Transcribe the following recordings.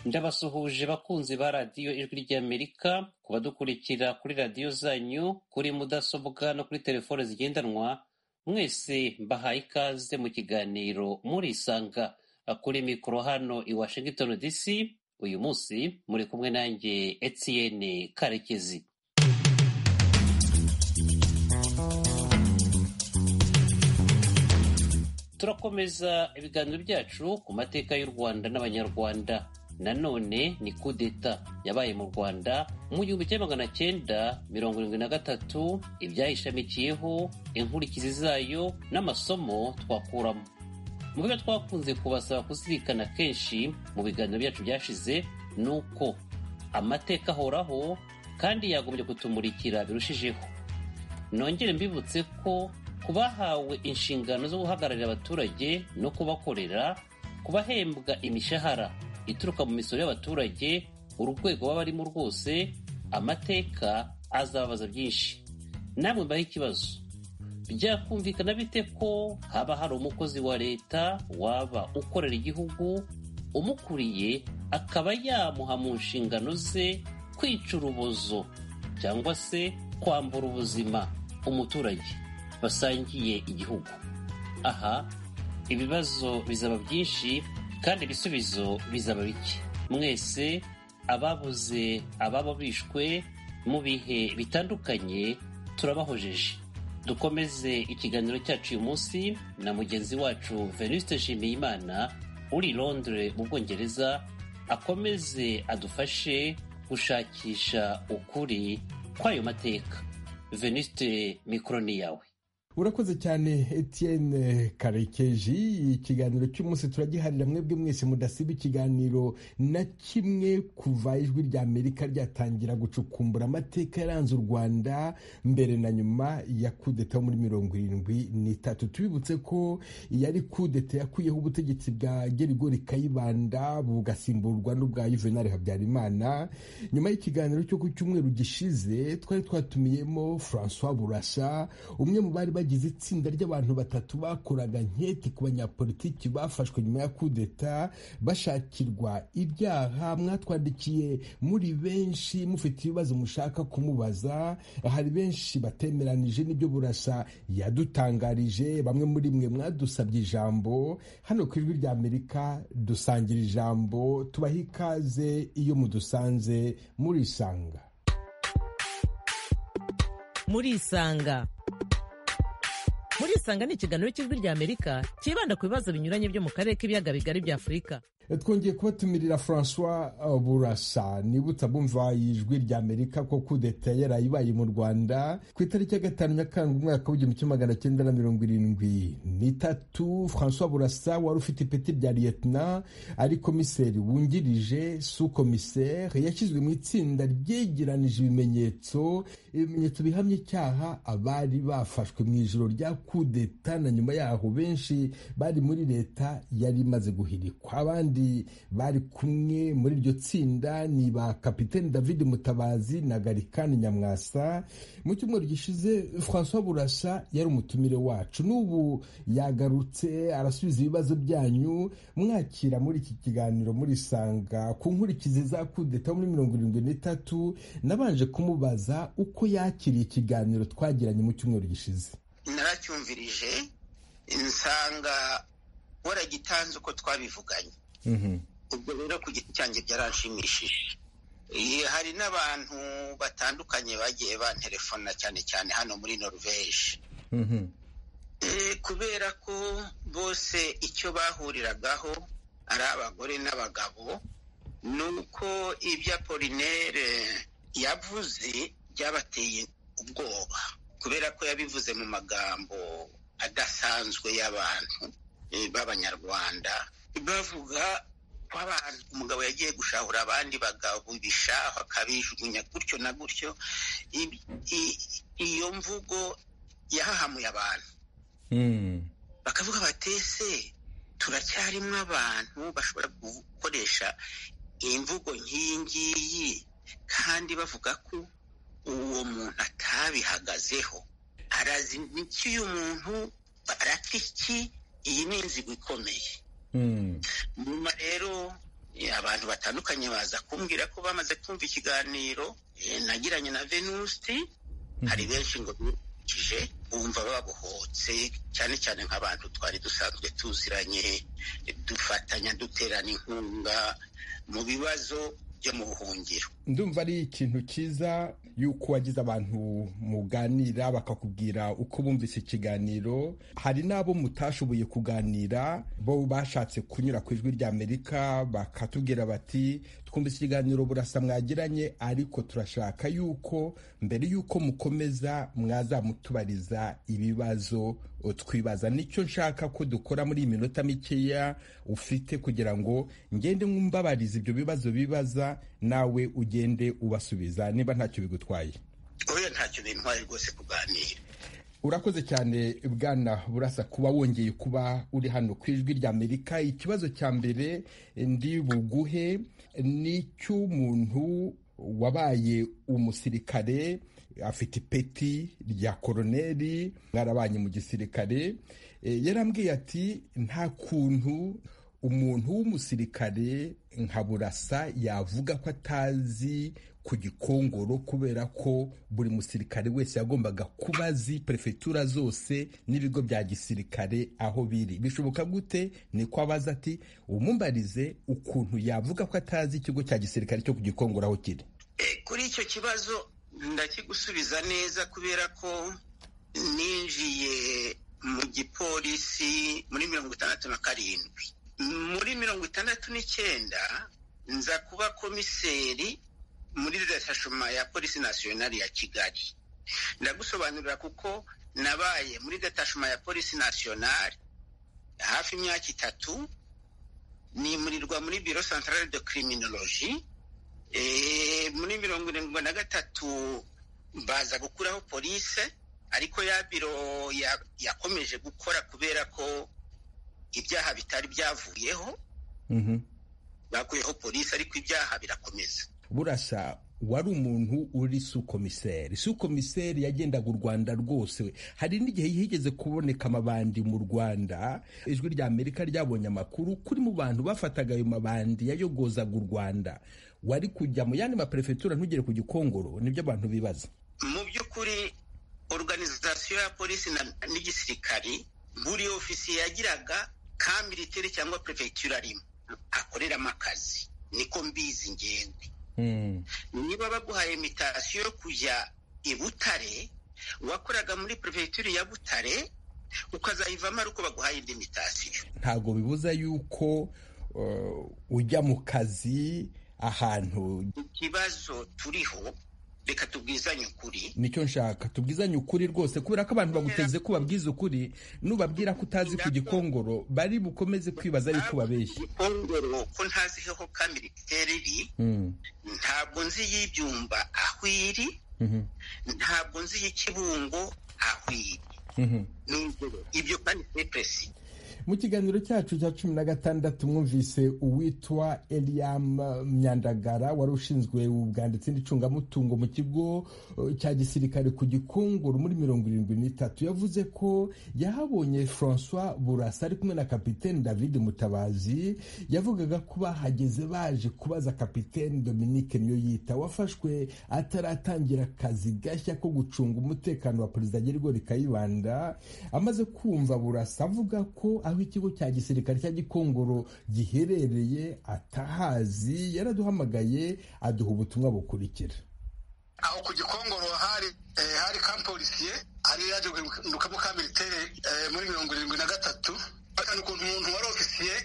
Ndabasuhuje bakunzi ba Radiyo Ijwi ry'Amerika ku badukurikira kuri radiyo zanyu kuri mudasobwa no kuri telefone zigendanwa mwese mbahaye ikaze mu kiganiro murisanga kuri mikoro hano i Washington DC uyu munsi muri kumwe nanjye Etienne Karekezi turakomeza ibiganiro byacu ku mateka y'u Rwanda n'Abanyarwanda nanone ni kudeta yabaye mu Rwanda mu gihumbi kimwe magana cyenda mirongo irindwi na gatatu ibyayishamikiyeho inkurikizi zayo n'amasomo twakuramo mu byo twakunze kubasaba kuzirikana kenshi mu biganiro byacu byashize ni uko amateka ahoraho kandi yagombye kutumurikira birushijeho nongere mbibutse ko ku bahawe inshingano zo guhagararira abaturage no kubakorera ku bahembwa imishahara ituruka mu misoro y'abaturage urwego baba barimo rwose amateka azababaza byinshi namwe mbaho ikibazo byakumvikana bite ko haba hari umukozi wa leta waba ukorera igihugu umukuriye akaba yamuha mu nshingano ze kwica urubozo cyangwa se kwambura ubuzima umuturage basangiye igihugu aha ibibazo bizaba byinshi kandi ibisubizo bizaba bike mwese ababuze ababo bishwe mu bihe bitandukanye turabahojeje dukomeze ikiganiro cyacu uyu munsi na mugenzi wacu venuste nshimiyimana uri londire mu bwongereza akomeze adufashe gushakisha ukuri kw'ayo mateka venuste mikoro ni yawe urakoze cyane Etienne karekeji ikiganiro cy'umunsi turagiharira mwebwe mwese mudasiba ikiganiro na kimwe kuva ijwi rya amerika ryatangira gucukumbura amateka yaranze u rwanda mbere na nyuma ya kudeta yo muri mirongo irindwi n'itatu tubibutse ko yari kudeta yakuyeho ubutegetsi bwa gerigori kayibanda bugasimburwa n'ubwa juvenal habyarimana nyuma y'ikiganiro cyo ku cyumweru gishize twari twatumiyemo francois burasa umwe mu bari bagize itsinda ry'abantu batatu bakoraga nketi ku banyapolitiki bafashwe nyuma ya kudeta bashakirwa ibyaha mwatwandikiye muri benshi mufite ibibazo mushaka kumubaza hari benshi batemeranije n'ibyo burasa yadutangarije bamwe muri mwe mwadusabye ijambo hano ku ijwi rya amerika dusangira ijambo tubaha ikaze iyo mudusanze murisanga murisanga murisanga ni ikiganiro cy'ijwi rya amerika cyibanda ku bibazo binyuranye byo mu karere k'ibiyaga bigari bya afurika twongeye kubatumirira francois burasa niba utabumva ijwi rya amerika ko kudeta yarayibaye mu rwanda ku itariki ya gatanu nyakanga umwaka w'igihumbi kimwe magana cyenda na mirongo irindwi n'itatu francois burasa wari ufite ipeti rya liyetina ari komiseri wungirije su komiseri yashyizwe mu itsinda ryegeranije ibimenyetso ibimenyetso bihamya icyaha abari bafashwe mu ijoro rya kudeta na nyuma yaho benshi bari muri leta yari imaze guhirikwa abandi bari kumwe muri iryo tsinda ni ba kapiteni david mutabazi na garikani nyamwasa mu cyumweru gishize francois burasa yari umutumire wacu n'ubu yagarutse arasubiza ibibazo byanyu mwakira muri iki kiganiro murisanga ku nkurikizi za kudeta muri mirongo irindwi n'itatu nabanje kumubaza uko yakiriye ikiganiro twagiranye mu cyumweru gishize naracyumvirije nsanga waragitanze uko twabivuganye ubwo rero ku giti cyanjye byaranshimishije hari n'abantu batandukanye bagiye banterefona cyane cyane hano muri norvege kubera ko bose icyo bahuriragaho ari abagore n'abagabo ni uko ibya polinere yavuze byabateye ubwoba kubera ko yabivuze mu magambo adasanzwe y'abantu b'abanyarwanda bavuga ko abantu umugabo yagiye gushahura abandi bagabubisha bakabijugunya gutyo na gutyo iyo mvugo yahahamuye abantu bakavuga batese turacyarimo abantu bashobora gukoresha imvugo nk'iyi ngiyi kandi bavuga ko uwo muntu atabihagazeho arazi n'iki uyu muntu arapfa iki iyi ni inzigo ikomeye nyuma rero abantu batandukanye baza kumbwira ko bamaze kumva ikiganiro nagiranye na venusi hari benshi ngo bibukije bumva babohotse cyane cyane nk'abantu twari dusanzwe tuziranye dufatanya duterana inkunga mu bibazo byo mu buhungiro ndumva ari ikintu cyiza yuko wagize abantu muganira bakakubwira uko bumvise ikiganiro hari n'abo mutashoboye kuganira bo bashatse kunyura ku ijwi ry'amerika bakatubwira bati twumvise ikiganiro burasa mwagiranye ariko turashaka yuko mbere yuko mukomeza mwazamutubariza ibibazo twibaza nicyo nshaka ko dukora muri iyi minota mikeya ufite kugira ngo ngende mwumbabarize ibyo bibazo bibaza nawe ugende ubasubiza niba ntacyo bigutwaye oya ntacyo bintwaye rwose kuganira urakoze cyane bwana burasa kuba wongeye kuba uri hano ku ijwi ry'amerika ikibazo cya mbere ndi buguhe ni icy'umuntu wabaye umusirikare afite ipeti rya koroneri mwarabanye mu gisirikare yarambwiye ati nta kuntu umuntu w'umusirikare nka burasa yavuga ko atazi ku gikongoro kubera ko buri musirikare wese yagombaga kuba azi perefegitura zose n'ibigo bya gisirikare aho biri bishoboka gute ni ko abaza ati umumbarize ukuntu yavuga ko atazi ikigo cya gisirikare cyo ku gikongoro aho kiri kuri icyo kibazo ndakigusubiza neza kubera ko ninjiye mu gipolisi muri mirongo itandatu na karindwi muri mirongo itandatu n'icyenda nza kuba komiseri muri detashoma ya polisi nasiyonari ya kigali ndagusobanurira kuko nabaye muri detashoma ya polisi nasiyonari hafi imyaka itatu nimurirwa muri biro santarare de kiriminoloji muri mirongo irindwi na gatatu baza gukuraho polise ariko ya biro yakomeje gukora kubera ko ibyaha bitari byavuyeho bakuyeho polisi ariko ibyaha birakomeza burasa wari umuntu uri sukomiseri sukomiseri yagendaga u rwanda rwose hari n'igihe higeze kuboneka amabandi mu rwanda ijwi rya amerika ryabonye amakuru kuri mu bantu bafataga ayo mabandi yayogozaga u rwanda wari kujya mu yandi maperefegitura ntugere ku gikongoro nibyo abantu bibaza mu by'ukuri organizasiyo ya polisi n'igisirikari buri ofisiye yagiraga ka militeri cyangwa perefegitura rimwe akoreramo akazi niko mbizi ngenwe niba baguhaye imitasiyo yo kujya i butare wakoraga muri perefegitura ya butare ukazayivamo ari uko baguhaye indi mitasiyo ntabwo bibuza yuko ujya mu kazi ahantu ikibazo turiho reka tubwizanye ukuri nicyo nshaka tubwizanye ukuri rwose kubera ko abantu baguteze ko babwiza ukuri nubabwira ko utazi ku gikongoro bari bukomeze kwibaza ariko ubabeshye igikongoro ko ntaziheho ka militeri iri ntabwo nzi y'ibyumba aho iri ntabwo nzi y'ikibungo aho iri ibyo kandi ni peresi mu kiganiro cyacu cya cumi na gatandatu mwumvise uwitwa Eliam Myandagara wari ushinzwe ubwanditsi n'icungamutungo mu kigo cya gisirikare ku gikongoro muri mirongo irindwi n'itatu yavuze ko yahabonye François Burasa ari kumwe na kapitene David Mutabazi yavugaga ko bahageze baje kubaza kapitene Dominique Niyoyita wafashwe ataratangira akazi gashya ko gucunga umutekano wa perezida Nyerigori rikayibanda amaze kumva Burasa avuga ko aho ikigo cya gisirikare cya gikongoro giherereye atahazi yaraduhamagaye aduha ubutumwa bukurikira aho ku gikongoro hari hari kampolisiye hari yaje guhindukamo ka militeri muri mirongo irindwi na gatatu bakana ukuntu umuntu wari ofisiye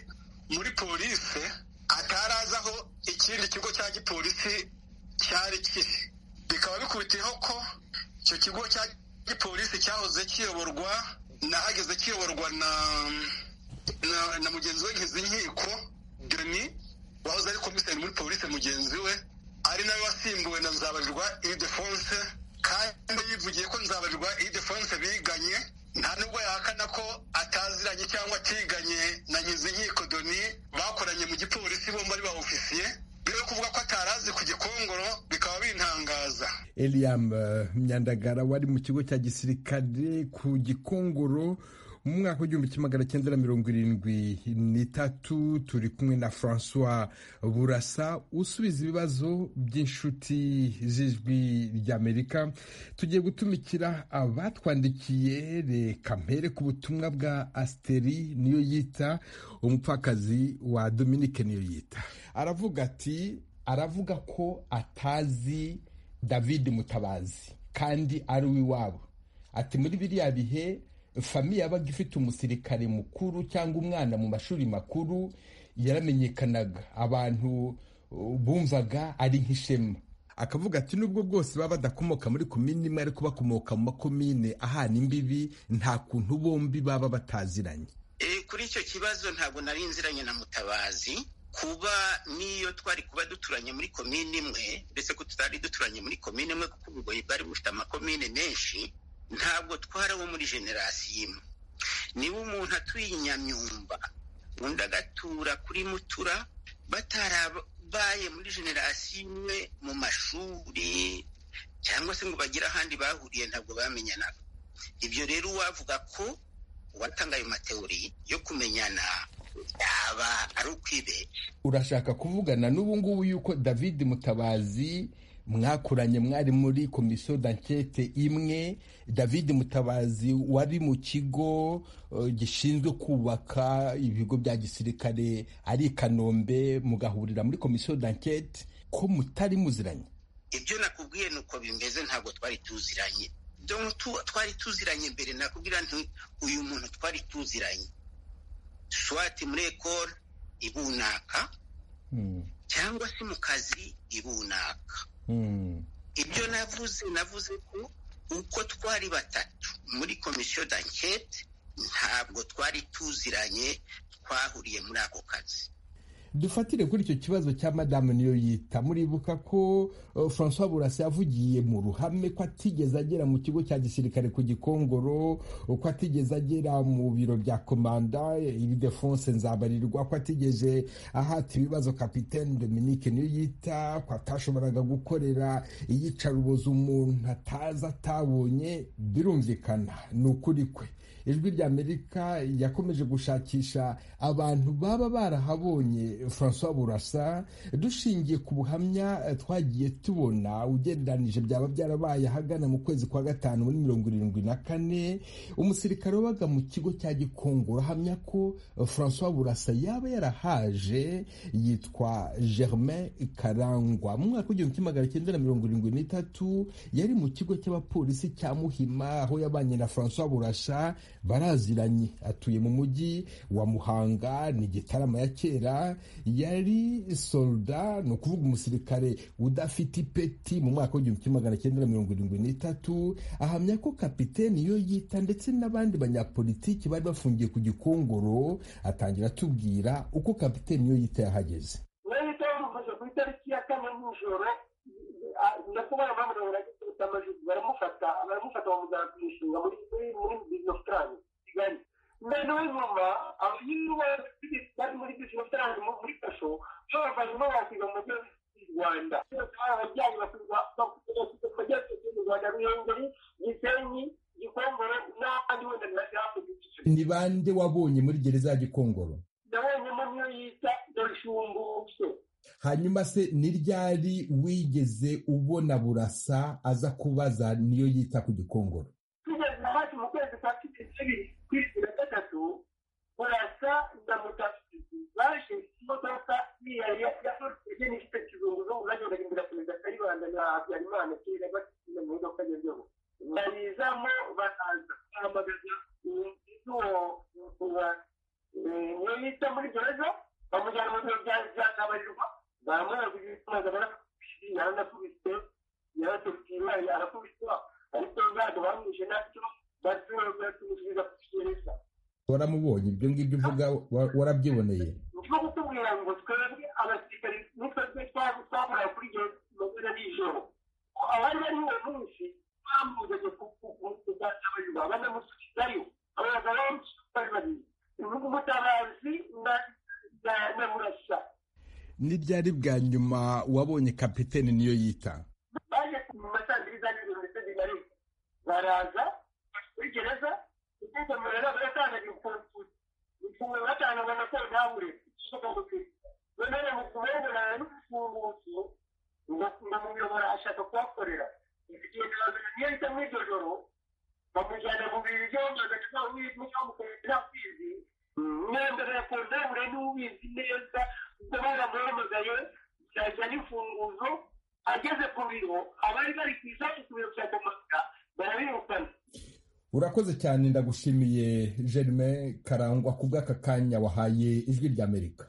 muri polise atarazi aho ikindi kigo cya gipolisi cyari kiri bikaba bikubitiyeho ko icyo kigo cya gipolisi cyahoze kiyoborwa nahageze kiyoborwa na na mugenzi we nkizi nkiko deni wahoze ari komiseri muri polisi mugenzi we ari nawe wasimbuwe na nzabarirwa idefonse kandi yivugiye ko nzabarirwa idefonse biganye nta nubwo yahakana ko ataziranye cyangwa atiganye na nkizi nkiko deni bakoranye mu gipolisi bombi ari ba ofisiye mbere yo kuvuga ko atarazi ku gikongoro bikaba bintangaza Eliam Myandagara wari mu kigo cya gisirikare ku gikongoro mu mwaka w'igihumbi kimwe magana cyenda na mirongo irindwi n'itatu turi kumwe na francois burasa usubiza ibibazo by'inshuti z'ijwi ry'amerika tugiye gutumikira abatwandikiye reka mpere ku butumwa bwa asiteri niyo yita umupfakazi wa dominike niyo yita aravuga ati aravuga ko atazi david mutabazi kandi ari uw'iwabo ati muri biriya bihe famiye yabaga ifite umusirikare mukuru cyangwa umwana mu mashuri makuru yaramenyekanaga abantu bumvaga ari nk'ishema akavuga ati nubwo bwose baba badakomoka muri komini imwe ariko bakomoka mu makomine ahana imbibi nta kuntu bombi baba bataziranye kuri icyo kibazo ntabwo nari inziranye na mutabazi kuba niyo twari kuba duturanye muri komini imwe ndetse ko tutari duturanye muri komini imwe kuko ubugoyi bwari bufite amakomine menshi ntabwo twari abo muri generasiyo imwe niba umuntu atuye i nyamyumba undi agatura kuri mutura batarabaye muri generasiyo imwe mu mashuri cyangwa se ngo bagire ahandi bahuriye ntabwo bamenyanaga ibyo rero uwavuga ko uwatanga ayo mateori yo kumenyana yaba ari ukwibeshya urashaka kuvugana n'ubu ngubu yuko david mutabazi mwakuranye mwari muri komisiyo dankete imwe david mutabazi wari mu kigo gishinzwe kubaka ibigo bya gisirikare ari i kanombe mugahurira muri komisiyo dankete ko mutari muziranye ibyo nakubwiye ni uko bimeze ntabwo twari tuziranye twari tuziranye mbere nakubwira nti uyu muntu twari tuziranye swati muri ekoro ibunaka cyangwa se mu kazi ibunaka ibyo navuze navuze ko uko twari batatu muri komisiyo dankete ntabwo twari tuziranye twahuriye muri ako kazi dufatire kuri icyo kibazo cya madamu niyo yita muribuka ko francois burasa yavugiye mu ruhame ko atigeze agera mu kigo cya gisirikare ku gikongoro ko atigeze agera mu biro bya komanda defense nzabarirwa ko atigeze ahata ibibazo kapitene dominique niyo yita ko atashoboraga gukorera iyicaruboza umuntu atazi atabonye birumvikana ni ukuri kwe ijwi rya amerika yakomeje gushakisha abantu baba barahabonye francois burasa dushingiye ku buhamya twagiye tubona ugereranije byaba byarabaye ahagana mu kwezi kwa gatanu muri mirongo irindwi na kane umusirikare wabaga mu kigo cya gikongoro ahamya ko francois burasa yaba yarahaje yitwa germain karangwa mu mwaka w'igihumbi kimwe magana cyenda na mirongo irindwi n'itatu yari mu kigo cy'abapolisi cya muhima aho yabanye na francois burasa baraziranye atuye mu mujyi wa muhanga ni igitarama ya kera yari solda ni ukuvuga umusirikare udafite ipeti mu mwaka w'igihumbi kimwe magana cyenda na mirongo irindwi n'itatu ahamya ko kapiteni iyo yita ndetse n'abandi banyapolitiki bari bafungiye ku gikongoro atangira atubwira uko kapiteni iyo yita yahageze ku itariki ya kane nijoro ndakubona mpamvu baragifata amajwi baramufata baramufata bamujyana ku ishinga muri muri bizinesi ofu tarani kigali noneho nyuma abanyuma bari muri bizinesi ofu tarani muri kasho ushobora kuza no wakiga mu gihugu cy'u rwanda ababyeyi basubiza bajya mu rwanda ruhengeri gisenyi gikongoro n'ahandi wenda naje hakurikije ni bande wabonye muri gereza ya gikongoro ndabonyemo niyo yita dorishumbuke hanyuma se ni ryari wigeze ubona burasa aza kubaza niyo yita ku gikongoro tugeze hafi mu kwezi kwa cumi n'ibiri ku isi na gatatu burasa na mutasizi baje imodoka yari yakurikije n'ifite kizunguzo unagendaga imbere akomeza kayibanda na habyarimana kera bakina mu modoka agezweho barizamo baraza bahamagaza uwo niyo yita muri gereza bamujyana mu biro bya byagabarirwa bamara kugikomeza barakubise yaranakubise yaratubwira yarakubise ariko ntabwo bamwishe nacyo batumusubiza ku kigereza waramubonye ibyo ngibyo uvuga wa- warabyiboneye niko kutubwira ngo twebwe abasirikari nitwe twakorera kuri iyo magana nijoro abari bari uwo munsi bambuzaga kugabarirwa banamusubizayo abaza benshi bari babiri uvuga umutabazi na- na na murasa ni ryari bwa nyuma wabonye kapitene niyo yita baje mu masanziriza n'ibintu ndetse binarika baraza muri gereza kwigomera baratangira ukuntu ifunguro batanga amakuru ntabure none mu kubengera n'ubufunguzo ndamuyobora ashaka kuhakorera igihe kirazana niyo bita mu iryo joro bamujyana mu bintu byombi bagacuma w'umukomite nta kwizi mwemberera ku ndamure n'ubizi neza baramuhamagaye byajya n'ifunguzo ageze ku biro abari bari ku isaha ku biro bya komanda barabirukana urakoze cyane ndagushimiye jerime karangwa ku bw'aka kanya wahaye ijwi ry'amerika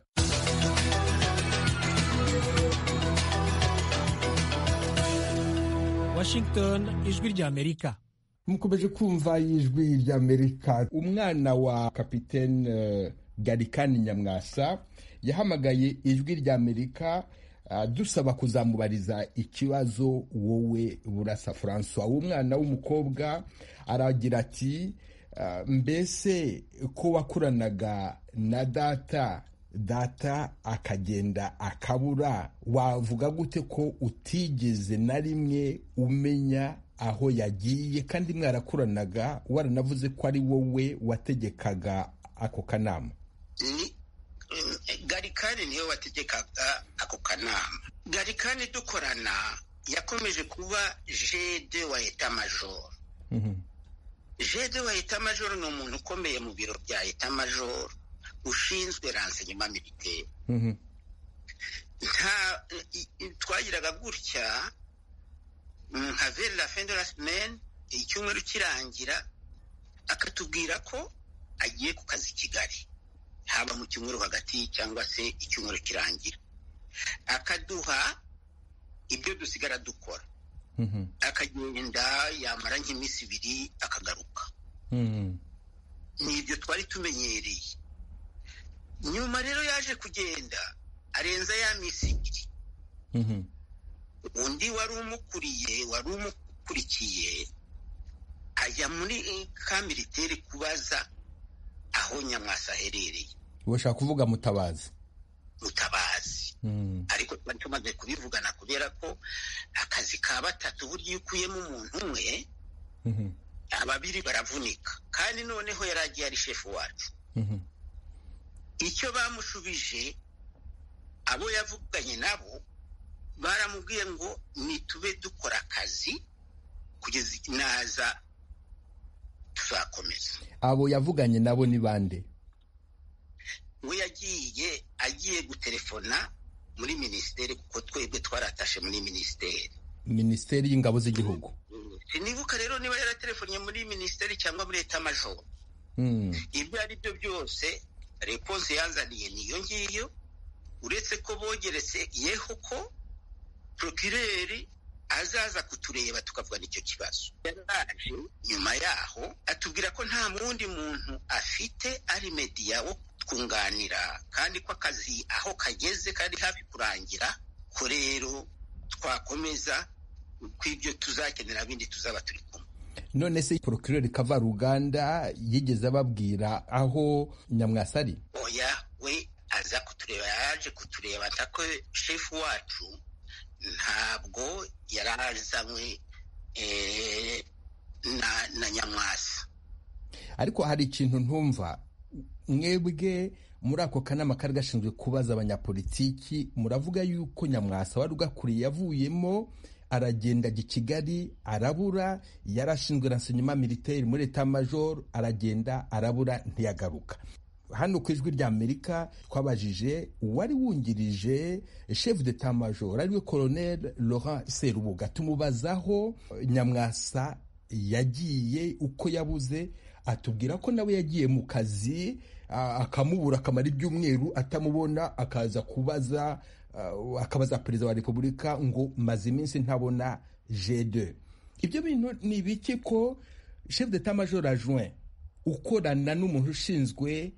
washington ijwi ry'amerika mukomeje kumva y'ijwi ry'amerika umwana wa kapitene garikani nyamwasa yahamagaye ijwi ry'amerika dusaba kuzamubariza ikibazo wowe burasa francois umwana w'umukobwa aragira ati mbese ko wakuranaga na data data akagenda akabura wavuga gute ko utigeze na rimwe umenya aho yagiye kandi mwarakuranaga waranavuze ko ari wowe wategekaga ako kanama garikani niwe wategekaga ako kanama garikani dukorana yakomeje kuba jede wa etamajoro jede wa etamajoro ni umuntu ukomeye mu biro bya etamajoro ushinzwe ransenyuma militeri nta twagiraga gutya nka veri la fin de la semaine icyumweru kirangira akatubwira ko agiye ku kazi i kigali haba mu cyumweru hagati cyangwa se icyumweru kirangira akaduha ibyo dusigara dukora akagenda yamara nk'iminsi ibiri akagaruka ni ibyo twari tumenyereye nyuma rero yaje kugenda arenza ya minsi ibiri undi wari umukuriye wari umukurikiye ajya muri ka militeri kubaza aho nyamwasa aherereye ushaka kuvuga mutabazi mutabazi ariko twari tumaze kubivugana kubera ko akazi ka batatu burya iyo ukuyemo umuntu umwe ababiri baravunika kandi noneho yari agiye ari shefu wacu icyo bamushubije abo yavuganye nabo baramubwiye ngo nitube dukora akazi kugeza naza tuzakomeza abo yavuganye nabo ni bande we yagiye agiye gutelefona muri minisiteri kuko twebwe twaratashe muri minisiteri minisiteri y'ingabo z'igihugu sinibuka rero niba yaratelefonye muri minisiteri cyangwa muri leta majoro ibyo ari byo byose reponse yazaniye niyo ngiyo uretse ko bogeretse yeho ko prokireri azaza kutureba tukavuga n'icyo kibazo yaraje nyuma yaho atubwira ko nta wundi muntu afite ari mediya wo twunganira kandi ko akazi aho kageze kari hafi kurangira ko rero twakomeza kw'ibyo tuzakenera bindi tuzaba turi kumwe none se porokirori kava ruganda yigeze ababwira aho nyamwasa ari oya we aza kutureba yaje kutureba ntako shefu wacu ntabwo yari azanywe na nyamwasa ariko hari ikintu ntumva mwebwe muri ako kanama kari gashinzwe kubaza abanyapolitiki muravuga yuko nyamwasa wari ugakuriye yavuyemo aragenda ajya i kigali arabura yari ashinzwe na senyuma militeri muri etamajoro aragenda arabura ntiyagaruka hano ku ijwi rya amerika twabajije uwari wungirije chef d'etat major ariwe colonel laurent serubuga tumubazaho nyamwasa yagiye uko yabuze atubwira ko nawe yagiye mu kazi akamubura akamara ibyumweru atamubona akaza kubaza akabaza perezida wa repubulika ngo maze iminsi ntabona g2 ibyo bintu ni ibiki ko chef d'etat major adjoint ukorana n'umuntu ushinzwe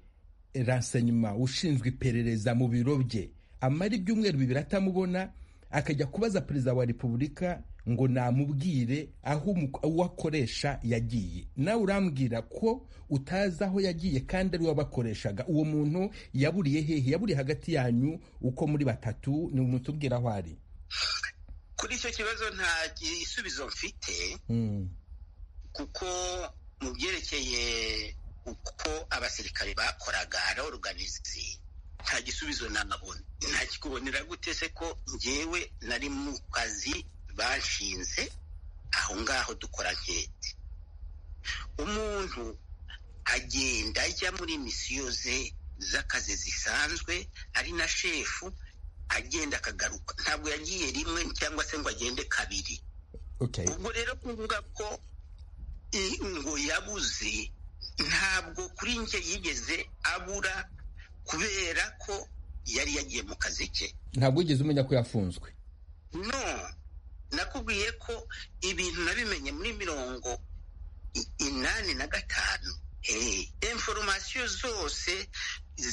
renseignement ushinzwe iperereza mu biro bye amara ibyumweru bibiri atamubona akajya kubaza perezida wa repubulika ngo namubwire aho uwo akoresha yagiye nawe urambwira ko utazi aho yagiye kandi ari we wabakoreshaga uwo muntu yaburiye hehe yaburiye hagati yanyu uko muri batatu ni umutubwira aho ari kuri icyo kibazo nta gisubizo mfite kuko mu byerekeye uko abasirikare bakoraga araoruganizi nta gisubizo nabona nta kikubonera gute se ko njyewe nari mu kazi bashinze aho ngaho dukora nkete umuntu agenda ajya muri misiyo ze z'akazi zisanzwe ari na shefu agenda akagaruka ntabwo yagiye rimwe cyangwa se ngo agende kabiri okay ubwo rero kuvuga ko i- ngo yabuze ntabwo kuri njye yigeze abura kubera ko yari yagiye mu kazi ke ntabwo wigeze umenya ko yafunzwe no nakubwiye ko ibintu nabimenye muri mirongo i- inani na gatanu Eh, inforomasiyo zose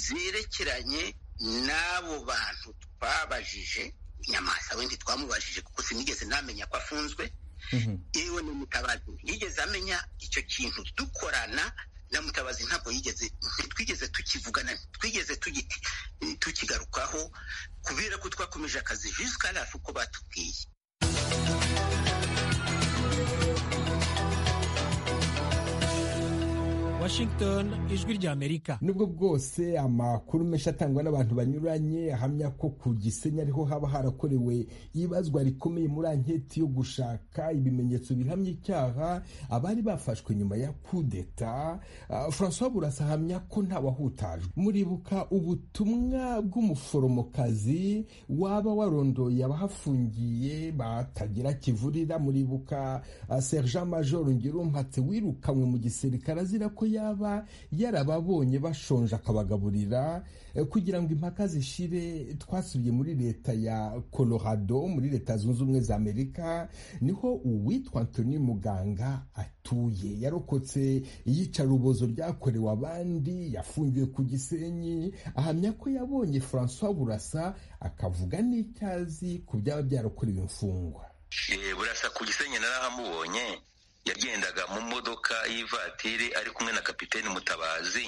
zerekeranye n'abo bantu twabajije nyamasa wendi twamubajije kuko sinigeze namenya ko afunzwe Mhm. yewe ni mutabazi yigeze amenya icyo kintu dukorana na mutabazi ntabwo yigeze ntitwigeze tukivugana twigeze tugiti tukigarukaho kubera ko twakomeje akazi jusqu'à la uko batubwiye Washington, ijwi ry'Amerika. nubwo bwose amakuru menshi atangwa n'abantu banyuranye ahamya ko ku gisenyi ariho haba harakorewe ibazwa rikomeye muri anketi yo gushaka ibimenyetso bihamya icyaha abari bafashwe nyuma ya kudeta Ah, francois burasa ahamya ko ntawahutajwe muribuka ubutumwa bw'umuforomokazi waba warondoye abahafungiye batagira kivurira muribuka ah, sergent major ngirumpatse wirukanwe mu gisirikare azira ko yaba yarababonye bashonje akabagaburira Eh, kugira ngo impaka zishire twasubiye muri leta ya colorado muri leta zunze ubumwe za amerika niho uwitwa antoni muganga atuye yarokotse iyicarubozo ryakorewe abandi yafungiwe ku gisenyi ahamya ko yabonye francois burasa akavuga n'icyazi ku byaba byarakorewe imfungwa Eh, burasa ku gisenyi narahamubonye yagendaga mu modoka y'ivatiri ari kumwe na kapiteni mutabazi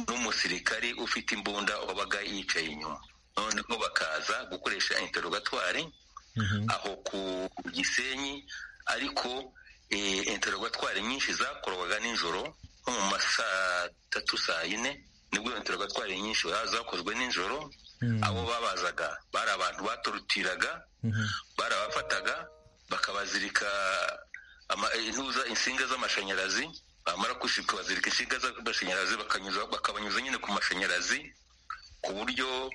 n'umusirikari ufite imbunda wabaga yicaye inyuma noneho bakaza gukoresha interogatwari aho ku gisenyi ariko eh, interogatwari nyinshi zakorwaga nijoro nko mu masaa tatu saa yine nibwo interogatwari nyinshi zakozwe nijoro abo babazaga bari abantu batorutiraga barabafataga bakabazirika ama- intuza insinga z'amashanyarazi bamara gushika bazirika inshinga z'amashanyarazi bakanyuza bakabanyuza nyine ku mashanyarazi ku buryo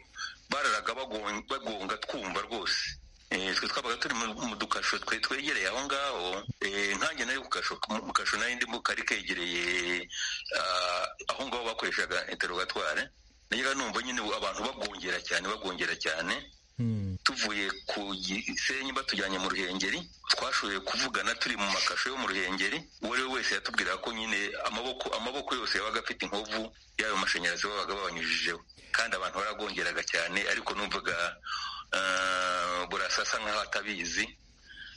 bararaga bagon- bagonga twumva rwose Eh, twe twabaga turi mu mu dukasho twe twegereye aho ngaho eh, nkanjye nari ku kasho mu kasho nari ndimo kari kegereye ah, aho ngaho bakoreshaga interogatware najyaga numva nyine abantu bagongera cyane bagongera cyane tuvuye ku gisenyi batujyanye mu ruhengeri twashoboye kuvugana turi mu makasho yo mu ruhengeri uwo ari we wese yatubwiraga ko nyine amaboko amaboko yose yabaga afite inkovu y'ayo mashanyarazi babaga babanyujijeho kandi abantu baragongeraga cyane ariko numvaga ah, burasa asa nkaho atabizi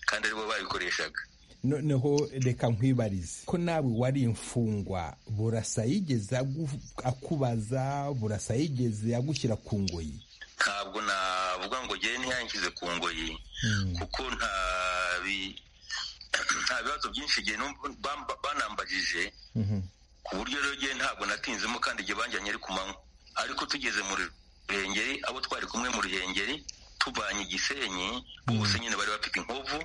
kandi aribo babikoreshaga noneho reka nkwibarize ko nawe wari imfungwa burasa yigeze agu- akubaza burasa yigeze agushyira ku ngoyi ntabwo navuga ngo njyewe ntiyanshyize ku ngoyi kuko nta bi- nta bibazo byinshi igihe banambagije ku buryo rero njyewe ntabwo natinzemo kandi igihe banjyanye ari ku manywa ariko tugeze mu ruhengeri abo twari kumwe mu ruhengeri tuvanye igisenyi bose nyine bari bafite inkovu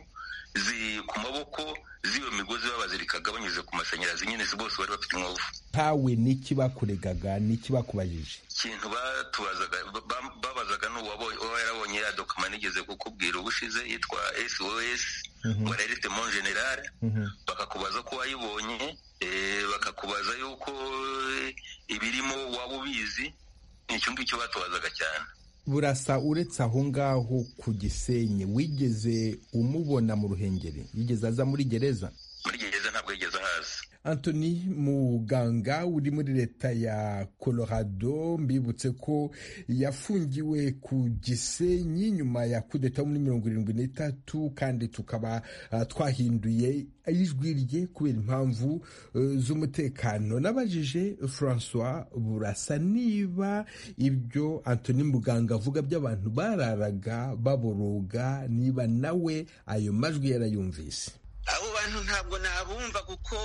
zi- ku maboko z'iyo migozi babazirikaga banyuze ku mashanyarazi nyine si bose bari bafite inkovu ntawe n'iki bakuregaga n'iki bakubajije ikintu batubazaga ba- ba- babazaga ni uwabo- uwo yarabonye ya dokima nigeze kukubwira ubushize yitwa sos ngo arerite mon generale bakakubaza ko wayibonye eh, bakakubaza yuko eh, ibirimo waba ubizi ni icyo ngicyo batubazaga cyane burasa uretse aho ngaho ku gisenyi wigeze umubona mu ruhengeri yigeze aza muri gereza muri gereza ntabwo yigeze ahaza Anthony muganga uri muri leta ya Colorado mbibutse ko yafungiwe ku gisenyi nyuma ya kudeta muri mirongo irindwi n'itatu kandi tukaba ah, twahinduye ijwi rye kubera impamvu eh, z'umutekano nabajije francois burasa niba ibyo Anthony muganga avuga by'abantu bararaga baboroga niba nawe ayo majwi yarayumvise abo bantu ntabwo nabumva kuko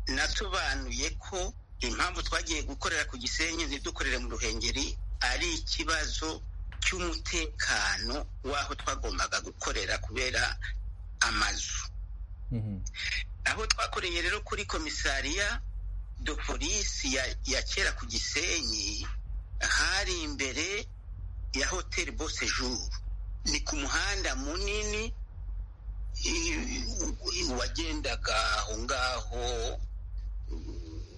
nasobanuye ko impamvu twagiye gukorera ku gisenyi ntidukorere mu ruhengeri ari ikibazo cy'umutekano w'aho twagombaga gukorera kubera amazu aho twakoreye rero kuri komisariya do polisi ya, ya kera ku gisenyi hari imbere ya hoteli bosejuru ni ku muhanda munini wagendaga aho ngaho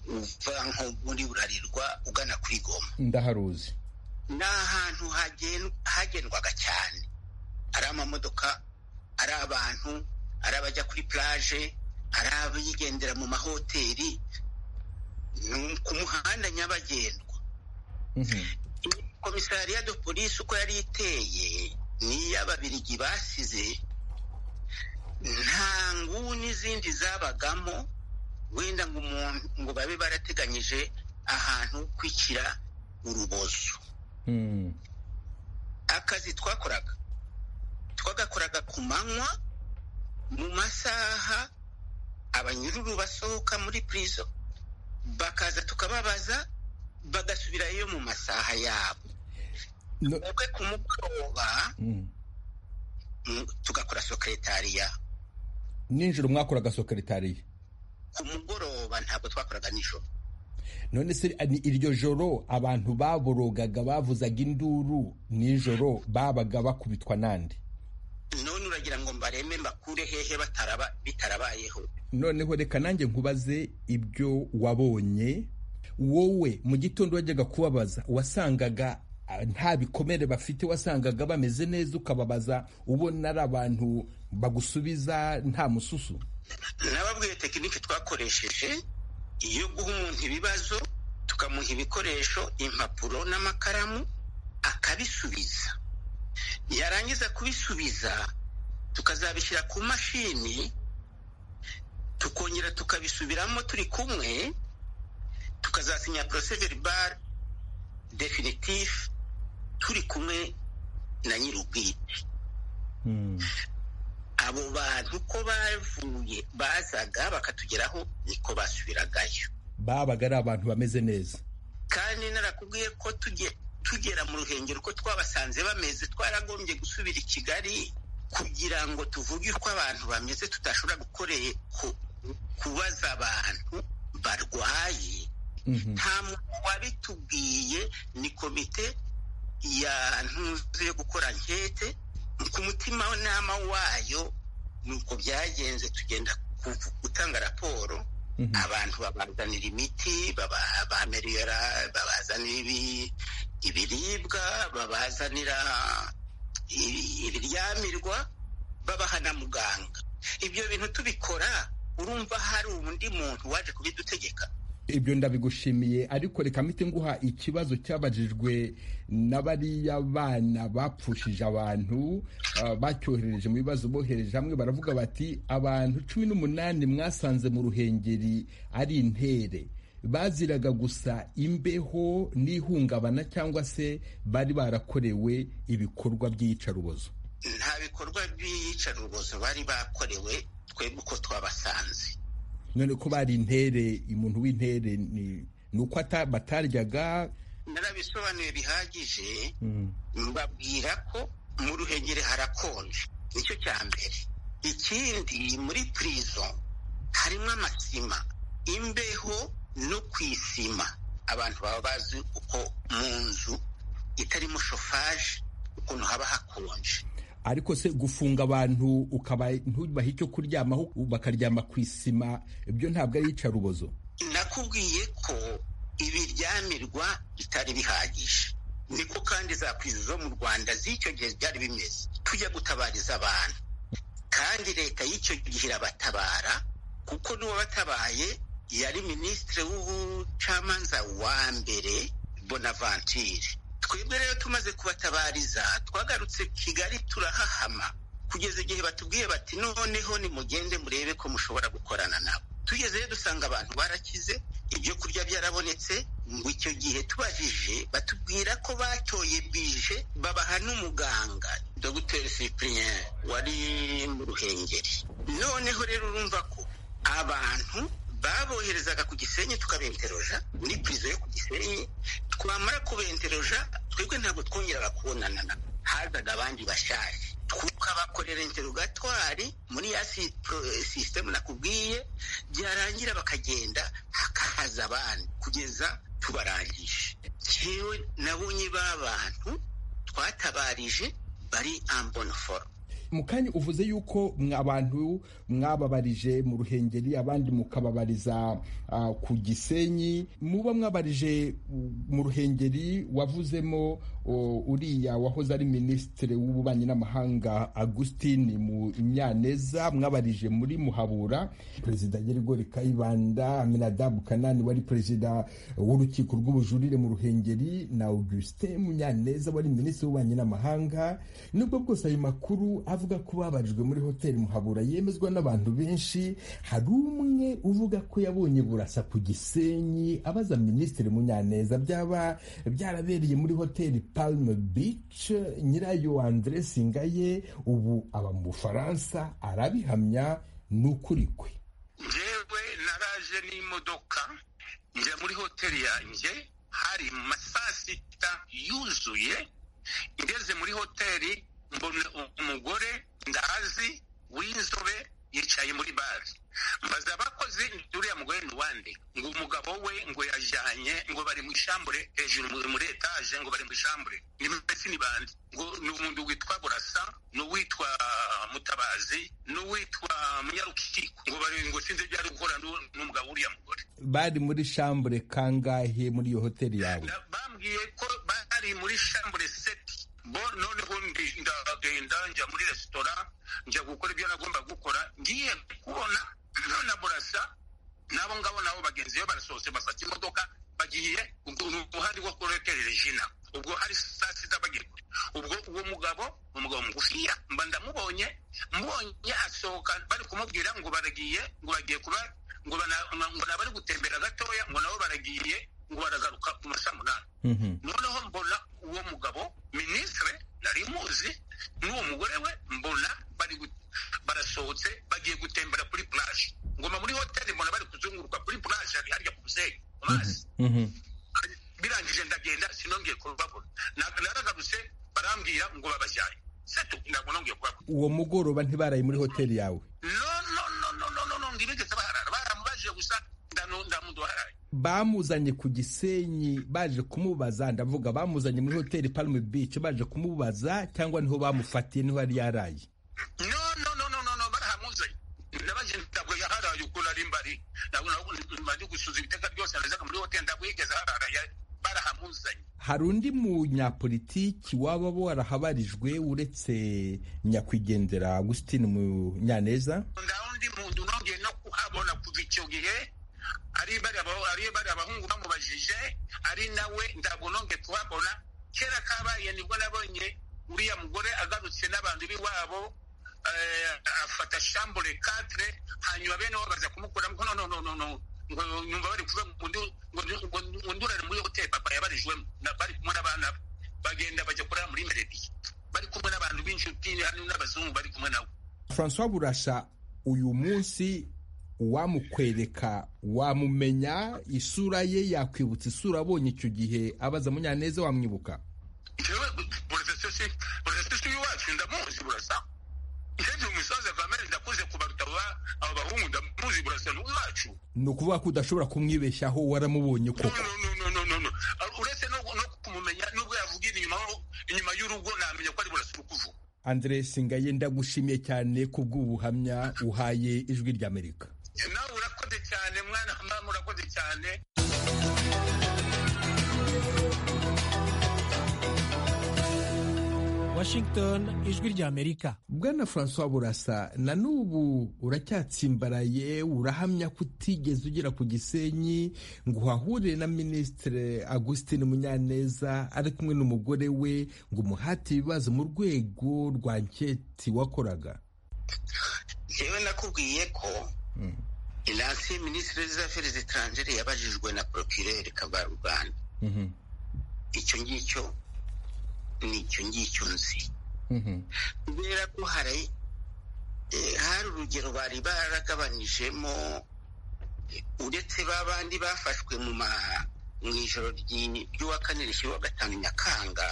uva nko muri burarirwa ugana kuri goma ndaharuzi ni ahantu hagen- hagendwaga cyane ari amamodoka ari abantu ari abajya kuri plage ari abigendera mu mahoteli ni ku muhanda nyabagendwa Mhm. komisariya de polisi uko yari iteye n'iy'ababirigi basize nta nguni n'izindi zabagamo wenda ngo umuntu ngo babe barateganyije ahantu ho kwicira urubozo Mhm. akazi twakoraga twagakoraga ku manywa mu masaha abanyururu basohoka muri prison bakaza tukababaza bagasubirayo mu masaha yabo No- twebwe ku mugoroba Mhm. mm, tugakora sekretariya nijoro mwakoraga sokeretariya ku mugoroba ntabwo twakoraga nijoro none se ni iryo joro abantu baborogaga bavuzaga induru nijoro babaga bakubitwa nande none uragira ngo mbareme mbakure hehe bataraba bitarabayeho noneho reka nanjye nkubaze ibyo wabonye wowe mu gitondo wajyaga kubabaza wasangaga ah, nta bikomere bafite wasangaga bameze neza ukababaza ubona ari abantu bagusubiza nta mususu nababwiye tekinike twakoresheje iyo guha umuntu ibibazo tukamuha ibikoresho impapuro n'amakaramu akabisubiza yarangiza kubisubiza tukazabishyira ku mashini tukongera tukabisubiramo turi kumwe tukazasinya poroseveribare definitifu turi kumwe na nyir'ubwite abo bantu ko bavuye bazaga bakatugeraho niko basubiragayo babaga ari abantu bameze neza kandi narakubwiye ko tujye tugera mu ruhengero ko twabasanze bameze twaragombye gusubira i kigali kugira ngo tuvuge uko abantu bameze tudashobora gukoreye ku- kubaza abantu barwaye Mhm. nta muntu wabitubwiye ni komite ya ntuzi yo gukora nkete ku mutima nama wayo nuko byagenze tugenda kuvu- gutanga raporo Mhm. abantu babazanira imiti baba- bamerera babazanira ibi- ibiribwa babazanira i- ibiryamirwa babaha na muganga ibyo bintu tubikora urumva hari undi muntu waje kubidutegeka ibyo ndabigushimiye ariko reka mpite nguha ikibazo cyabajijwe na bariya bana bapfushije abantu ah, bacyohereje mu bibazo bohereje hamwe baravuga bati abantu cumi n'umunani mwasanze mu ruhengeri ari intere baziraga gusa imbeho n'ihungabana cyangwa se bari barakorewe ibikorwa by'iyicarubozo nta bikorwa by'iyicarubozo bari bakorewe twebwe uko twabasanze none ko bari intere umuntu w'intere ni ni uko ata- bataryaga narabisobanuye bihagije mbabwira ko mu ruhengeri harakonje nicyo cya mbere ikindi muri prison harimo amasima imbeho no ku isima abantu baba bazi uko mu nzu itarimo shofaje ukuntu haba hakonje ariko se gufunga abantu ukaba ntubaha icyo kuryamaho bakaryama ku isima ibyo ntabwo ari iyicarubozo nakubwiye ko ibiryamirwa bitari bihagije niko kandi za prison zo mu rwanda z'icyo gihe byari bimeze tujya gutabariza abantu kandi leta y'icyo gihe irabatabara kuko n'uwabatabaye yari minisitiri w'ubucamanza wa mbere bonaventure twebwe rero tumaze kubatabariza twagarutse kigali turahahama kugeza igihe batubwiye bati noneho nimugende murebe ko mushobora gukorana nabo tugezeyo dusanga abantu barakize ibyo kurya byarabonetse ngo icyo gihe tubajije batubwira ko batoye bije babaha n'umuganga dogiteri cyprien wari mu ruhengeri noneho rero urumva ko abantu baboherezaga ku gisenyi tukabenteroja muri pirizo yo ku gisenyi twamara kubenteroja twebwe ntabwo twongeraga kubonana nabo hazaga abandi bashaje tukabakorera interogatwari muri ya sisitemu nakubwiye byarangira bakagenda hakaza abandi kugeza tubarangije jewe nabonye ba bantu twatabarije bari ambonoforo mukanya uvuze yuko abantu mwababarije mu ruhengeri abandi mukababariza ku gisenyi muba mwabarije mu ruhengeri wavuzemo uriya wahoze ari minisitiri w'ububanyi n'amahanga agustin mu nyaneza mwabarije muri muhabura perezida nyirigori kayibanda aminadabu kanani wari perezida w'urukiko rw'ubujurire mu ruhengeri na augustin munyaneza wari minisitiri w'ububanyi n'amahanga nubwo bwose ayo makuru avuga ko babajijwe muri hoteli muhabura yemezwa n'abantu benshi hari umwe uvuga ko yabonye burasa ku gisenyi abaza minisitiri munyaneza byaba byarabereye muri hoteli palme beach nyirayo andre singaye ubu aba mu bufaransa arabihamya ni ukuri kwe ngewe naraje n'imodoka njya muri hoteli yanjye hari mu masasita yuzuye ngeze muri hoteli mbona umugore ndahazi w'inzobe yicaye muri bare mbaza abakozi uriya mugore ni uwande ngo umugabo we ngo yajyanye ngo bari mu ishambure hejuru muri etaje ngo bari mu ishambure ni mbese ni bande ngo ni umuntu witwa burasa n'uwitwa mutabazi n'uwitwa munyarukiko ngo bari ngo sinzi ibyo ari gukora n'umugabo w'uriya mugore bari muri shambure kangahe muri iyo hoteli yawe bambwiye ko bari muri shambure seti bo noneho ndagenda njya muri resitora njya gukora ibyo nagomba gukora ngiye kubona none burasa nabo ngabo nabo bagenzi be barasohotse bafata imodoka bagiye uhari wo kurekerera jina ubwo hari saa sita bagiye ubwo uwo mugabo umugabo mugufiya mba ndamubonye mbonye asohoka bari kumubwira ngo baragiye ngo bagiye kuba ngo nabari gutembera gatoya ngo nabo baragiye ngo baragaruka ku ma saa munani noneho mbona uwo mugabo minisitire nari muzi n'uwo mugore we mbona bari barasohotse bagiye gutembera kuri puraje ngoma muri hoteli mbona bari kuzunguruka kuri puraje harya ku musenyi ku mazi birangije ndagenda sinongeye kubabona naragarutse barambwira ngo babajyane setu ntabwo nongeye kubabona uwo mugoroba ntibaraye muri hoteli yawe no no no no no no no ntibigeze baharara baramubajije gusa ndamuduharaye bamuzanye ku gisenyi baje kumubaza ndavuga bamuzanye muri hoteli palme beach baje kumubaza cyangwa niho bamufatiye niho yari yaraye no no no no no no barahamuzanye ndabaje ntabwo yaharaye ukuntu ari mbari ntabwo gusuza ibiteka byose nazaga muri hoteli ntabwo yigeze ahararaye barahamuzanye hari undi munyapolitiki waba warahabarijwe uretse nyakwigendera agustin munyaneza ndaho undi muntu nongeye no kuhabona kuva icyo gihe ari bari abahungu bamubajije ari nawe ntabwo nongeye kuhabona kera kabaye nibwo nabonye uriya mugore agarutse n'abantu b'iwabo afata shambure katire hanyuma bene bo baza kumukuramo no no no no nyumva bari kuvuga ngo ndurare muri hoteli papa yabarijwemo bari kumwe n'abana bagenda bajya kurara muri merediye bari kumwe n'abantu b'inshuti n'abazungu bari kumwe nawe francois burasha uyu munsi uwamukwereka wamumenya isura ye yakwibutsa isura abonye icyo gihe abaza munyaneza wamwibuka burasesi wacu ndamuzi burasa nkenshi umusaza kamere ndakuze kubaruta abo bahungu ndamuzi burasa n'uwacu ni ukuvuga ko udashobora kumwibeshyaho waramubonye koko uretse no kumumenya nubwo yavuga inyuma y'urugo namenya ko ari burasa uri kuvuga andre singaye ndagushimiye cyane kubw'ubuhamya uhaye ijwi ry'amerika nawe urakoze cyane mwana mama urakoze cyane washington ijwi ry'amerika bwana francois burasa na n'ubu uracyatsimbaraye urahamya ko utigeze ugera ku gisenyi ngo uhahurire na minisitiri agustin munyaneza ari kumwe n'umugore we ngo umuhate ibibazo mu rwego rwa nketi wakoraga yewe nakubwiye ko inasi minisitiri z'aferi zitangire yabajijwe na porokirere kabaruganda icyo ngicyo nicyo ngicyo nzi kubera ko hari hari urugero bari baragabanijemo uretse ba bandi bafashwe mu ma mu ijoro ry'uwa kane rishyiraho gatanu nyakanga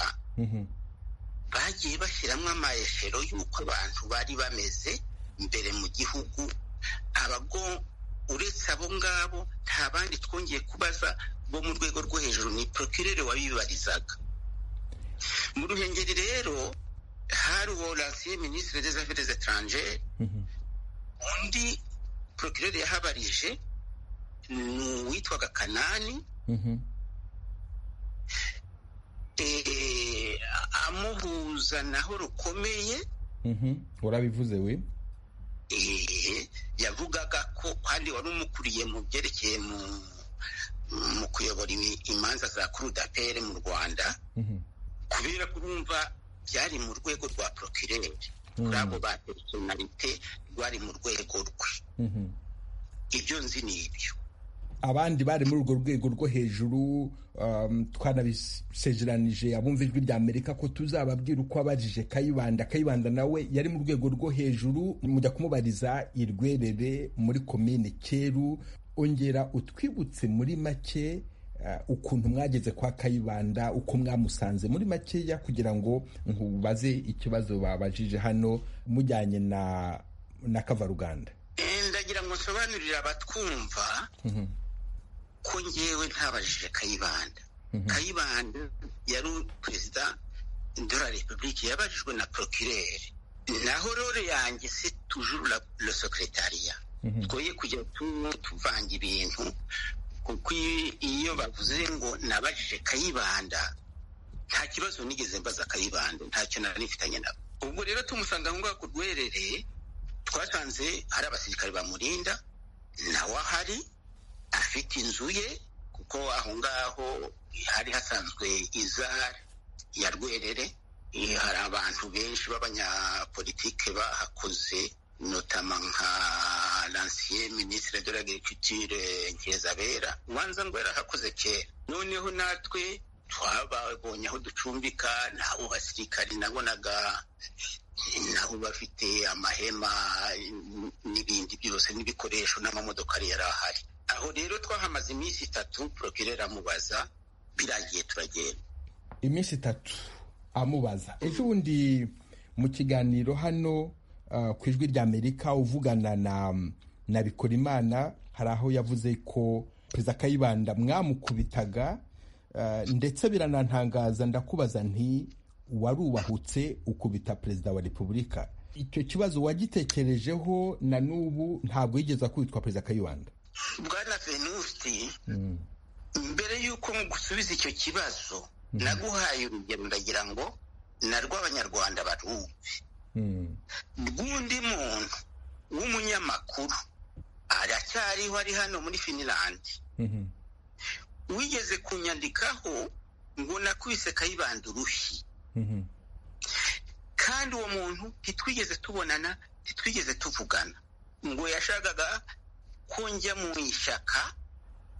bagiye bashyiramo amayeshero y'uko abantu bari bameze imbere mu gihugu abago uretse abo ngabo nta bandi twongeye kubaza bo mu rwego rwo hejuru ni procureur wabibarizaga mu ruhengeri rero hari uwo lansiye minisitiri des affaires étrangères undi procureur yahabarije ni uwitwaga kanani amuhuza naho rukomeye urabivuze we yavugaga ko kandi wari umukuriye mu byerekeye mu kuyobora imanza za kurudapere mu rwanda kubera ko urumva byari mu rwego rwa procureur kuri abo ba personalite rwari mu rwego rwe ibyo nzi ni ibyo abandi bari muri urwo rwego rwo hejuru twanabisezeranije abumva ijwi rya amerika ko tuzababwira uko abajije kayibanda kayibanda nawe yari mu rwego rwo hejuru mujya kumubariza irwerere muri komine cyeru ongera utwibutse muri make ukuntu mwageze kwa kayibanda uko mwamusanze muri makeya kugira ngo nkubaze ikibazo babajije hano mujyanye na na kavaruganda ndagira ngo nsobanurire abatwumva ko ngewe ntabajije kayibanda kayibanda yari perezida de la repubulike yabajijwe na procureur naho rore yanjye se tujuru le secretariat twoye kujya tuvanga ibintu kuko iyo bavuze ngo nabajije kayibanda nta kibazo nigeze mbaza kayibanda ntacyo nari mfitanye nabo ubwo rero tumusanga aho ngaho ku rwerere twasanze hari abasirikare bamurinda nawe ahari afite inzu ye kuko aho ngaho hari hasanzwe izari ya rwerere hari abantu benshi b'abanyapolitike bahakoze notama nka lansiye minisitiri de l'agriculture nkizabera ubanza ngo yarahakoze kera noneho natwe twababonye aho ducumbika nabo basirikari nabonaga nabo bafite amahema n'ibindi byose n'ibikoresho n'amamodokari yari ahari aho rero twahamaze iminsi itatu porokirera amubaza birangiye turagenda iminsi itatu amubaza ejo bundi mu kiganiro hano ku ijwi rya amerika uvugana na na bikorimana hari aho yavuze ko perezida kayibanda mwamukubitaga ndetse biranantangaza ndakubaza nti warubahutse ukubita perezida wa repubulika icyo kibazo wagitekerejeho na n'ubu ntabwo yigeze akubitwa perezida kayibanda bwana venusti mbere y'uko gusubiza icyo kibazo naguhaye urugero ndagira ngo na rw'abanyarwanda barumve rw'undi muntu w'umunyamakuru aracyariho ari hano muri finilandi wigeze kunyandikaho ngo nakwise kayibanda urushyi kandi uwo muntu ntitwigeze tubonana ntitwigeze tuvugana ngo yashakaga ko njya mu ishyaka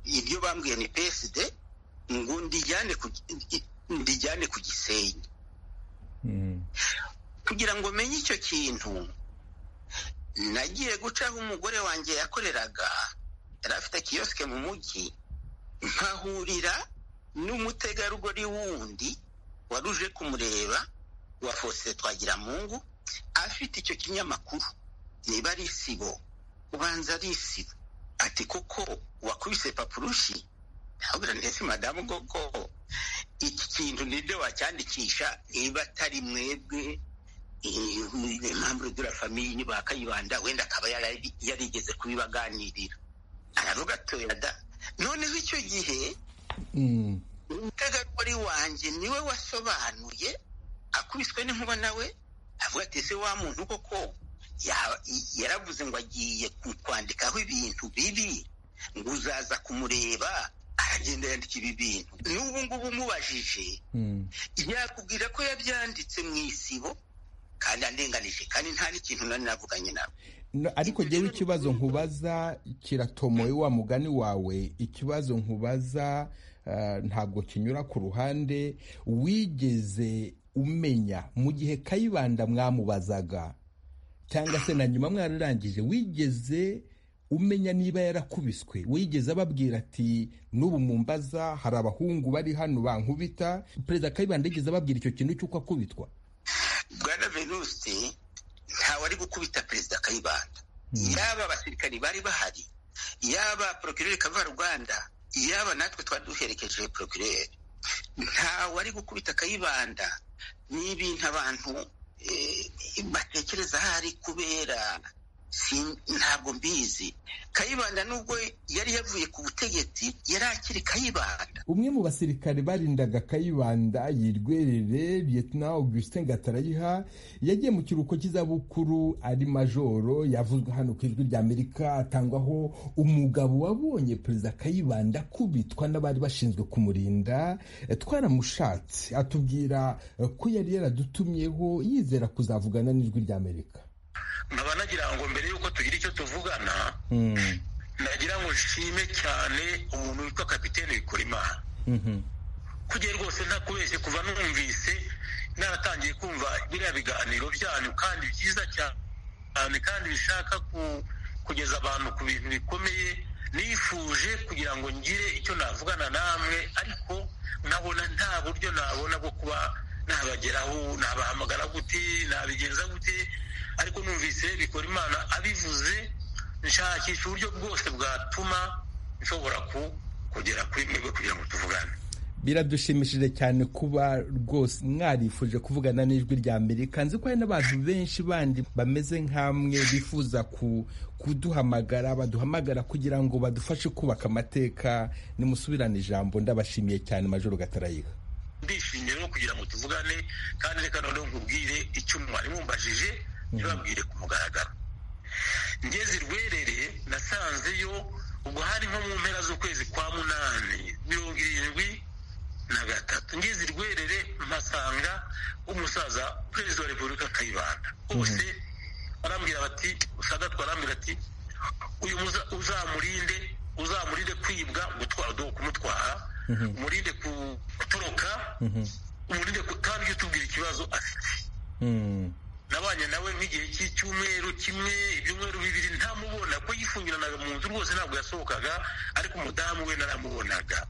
iryo bambwiye ni psd ngo ndijyane ku gisenyi kugira ngo menye icyo kintu nagiye gucaho umugore wanjye yakoreraga yari afite kiyosike mu mujyi nkahurira n'umutegarugori wundi wari uje kumureba wa fosite twagira mungu afite icyo kinyamakuru niba ari isibo ubanza ari isibo ati kuko wakubise papurushi ntabwo ndetse madamu koko iki kintu nibyo wacyandikisha niba atari mwebwe impamvu igura famiye ba kayibanda wenda akaba yarigeze kubibaganirira aravuga atoyada noneho icyo gihe umutegarugori wanjye niwe wasobanuye akubiswe n'inkuba nawe avuga ati ese wa muntu koko yaravuze ngo agiye kwandikaho ibintu bibi ngo uzaza kumureba aragenda yandika ibi bintu n'ubu ngubu umubajije yakubwira ko yabyanditse mu isibo kandi andenganije kandi nta n'ikintu nari navuganye nawe ariko ngewe ikibazo nkubaza kiratomoye wa mugani wawe ikibazo nkubaza ntabwo kinyura ku ruhande wigeze umenya mu gihe kayibanda mwamubazaga cyangwa se na nyuma mwararangije wigeze umenya niba yarakubiswe wigeze ababwira ati n'ubu mu mbaza hari abahungu bari hano bankubita perezida kayibanda yigeze ababwira icyo kintu cy'uko akubitwa bwana venuste ntawe ari gukubita perezida kayibanda yaba abasirikari bari bahari yaba porokirere kavaruganda yaba natwe twari duherekeje porokirere ntawe ari gukubita kayibanda ni ibintu abantu batekereza ahari kubera ntabwo mbizi kayibanda nubwo yari yavuye ku butegetsi yari akiri kayibanda umwe mu basirikare barindaga kayibanda yirwerere vietnam augustin gatarayiha yagiye mu kiruhuko cy'izabukuru ari majoro yavuzwe hano ku ijwi ry'amerika atangwaho umugabo wabonye perezida kayibanda kubitwa n'abari bashinzwe kumurinda twaramushatse atubwira ko yari yaradutumyeho yizera kuzavugana n'ijwi ry'amerika nkaba nagira ngo mbere y'uko tugira icyo tuvugana nagira ngo nshime cyane umuntu witwa kapitene bikorimana kugira rwose ntakubeshye kuva numvise naratangiye kumva biriya biganiro byanyu kandi byiza cyane kandi bishaka kugeza abantu ku bintu bikomeye nifuje kugira ngo ngire icyo navugana namwe ariko nkabona nta buryo nabona bwo kuba nabageraho nabahamagara gute nabigenza gute ariko numvise bikora imana abivuze nshakisha uburyo bwose bwatuma nshobora kugera kuri mwebwe kugira ngo tuvugane biradushimishije cyane kuba rwose mwarifuje kuvugana n'ijwi rya amerika nzi ko hari n'abantu benshi bandi bameze nk'amwe bifuza kuduhamagara baduhamagara kugira ngo badufashe kubaka amateka nimusubirane ijambo ndabashimiye cyane majoro gatarayiha ndishimye rero kugira ngo tuvugane kandi reka noneho nkubwire icyo mwari mumbajije ntibabwire ku mugaragaro ngeze irwerere nasanzeyo ubwo hari nko mu mpera z'ukwezi kwa munani mirongo irindwi na gatatu ngeze irwerere mpasanga umusaza perezida wa repubulika kayibanda bose barambwira bati sagatwa barambwira ati uyu uzamurinde uzamurinde kwibwa gutwara kumutwara umurinde gutoroka umurinde kandi ujye utubwira ikibazo afite nabanye nawe nk'igihe cy'icyumweru kimwe ibyumweru bibiri ntamubona ko yifungiranaga mu nzu rwose ntabwo yasohokaga ariko umudamu we naramubonaga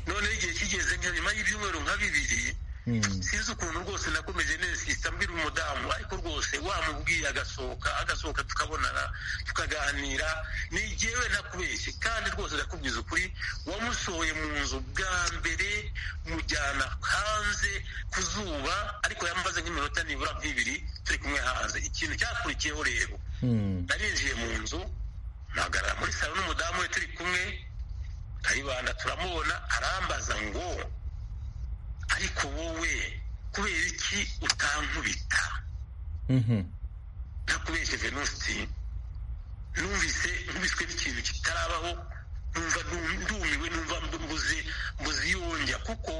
noneho igihe kigeze nka nyuma y'ibyumweru nka bibiri sinzi ukuntu rwose nakomeje nesisita mbwira umudamu ariko rwose wamubwiye agasohoka agasohoka tukabonana tukaganira ni jyewe ntakubeshye kandi rwose ndakubwiza ukuri wamusohoye mu nzu bwa mbere mujyana hanze ku zuba ariko yamaze nk'iminota nibura nk'ibiri turi kumwe hanze ikintu cyakurikiyeho rero narinjiye mu nzu mpagarara muri salo n'umudamu we turi kumwe kayibanda turamubona arambaza ngo ariko wowe kubera iki utankubita ntakubeshye venusi numvise nkubiswe n'ikintu kitarabaho numva ndumiwe numva mbuze mbuze yongera kuko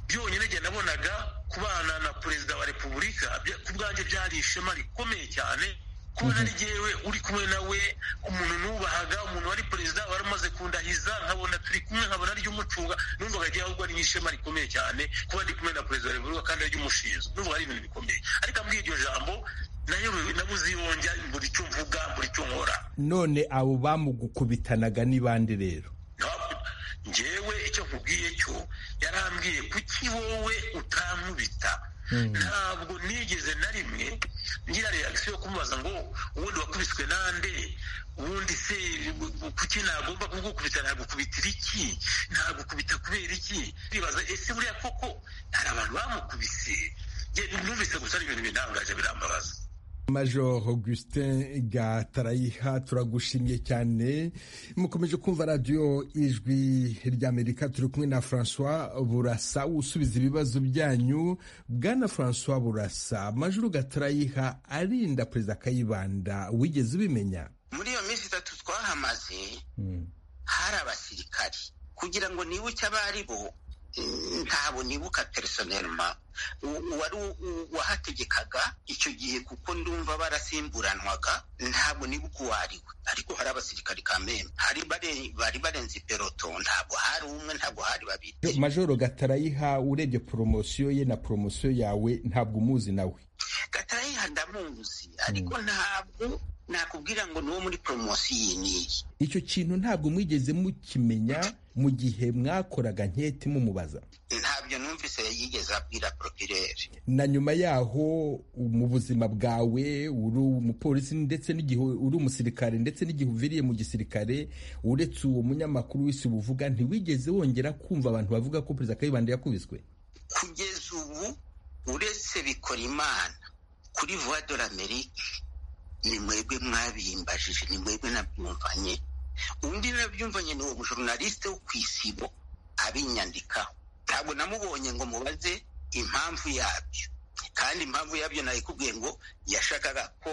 byonyine njye nabonaga kubana na perezida wa repubulika ku bwanjye byari ishema rikomeye cyane kubona ari jyewe uri kumwe nawe umuntu nubahaga umuntu wari perezida wari umaze kundahiza nkabona turi kumwe nkabona ry'umucunga numvaga jyewe ahubwo ari nk'ishema rikomeye cyane kuba ndi kumwe na perezida wa repubulika kandi ry'umushinzwe numvaga ari ibintu bikomeye ariko ambwiye iryo jambo nabuze iyongera buri cyo mvuga buri cyo nkora none abo bamugukubitanaga ni bande rero njyewe icyo nkubwiye cyo yarambwiye kuki wowe utankubita ntabwo nigeze na rimwe ngira reagisiyo yo kumubaza ngo ubundi wakubiswe nande ubundi se kuki nagomba kugukubita nagukubitira iki nagukubita kubera iki bibaza ese buriya koko hari abantu bamukubise numvise gusa ari ibintu bintangaje birambabaza major augustin gatarayiha turagushimye cyane mukomeje kumva radiyo ijwi ry'amerika turi kumwe na francois burasa usubiza ibibazo byanyu bwana francois burasa major gatarayiha arinda perezida kayibanda wigeze ubimenya muri iyo minsi itatu twahamaze hari abasirikari kugira ngo nibuke abo ari bo ntabwo nibuka personelma uwari wahategekaga icyo gihe kuko ndumva barasimburanwaga ntabwo nibuka uwo ari we ariko hari abasirikari kamembe hari bari barenze iperoto ntabwo hari umwe ntabwo hari babiri majoro gatarayiha urebye poromosiyo ye na poromosiyo yawe ntabwo umuzi nawe gatarayiha ndamuzi ariko ntabwo nakubwira ngo ni uwo muri poromosiyo iyi n'iyi icyo kintu ntabwo mwigeze mukimenya mu gihe mwakoraga nketi mumubaza ntabyo numvise yigeze abwira poropireri na nyuma yaho mu buzima bwawe uri umupolisi ndetse n'igihe uri umusirikare ndetse n'igihe uviriye mu gisirikare uretse uwo munyamakuru w'isi buvuga ntiwigeze wongera kumva abantu bavuga ko perezida kayibanda yakubiswe kugeza ubu uretse bikora imana kuri vuba dore amerika ni mwebwe mwabimbajije ni mwebwe nabyumvanye undi nabyumvanye ni uwo mujorunaliste wo ku isibo abinyandikaho ntabwo namubonye ngo mubaze impamvu yabyo kandi impamvu yabyo nayikubwiye ngo yashakaga ko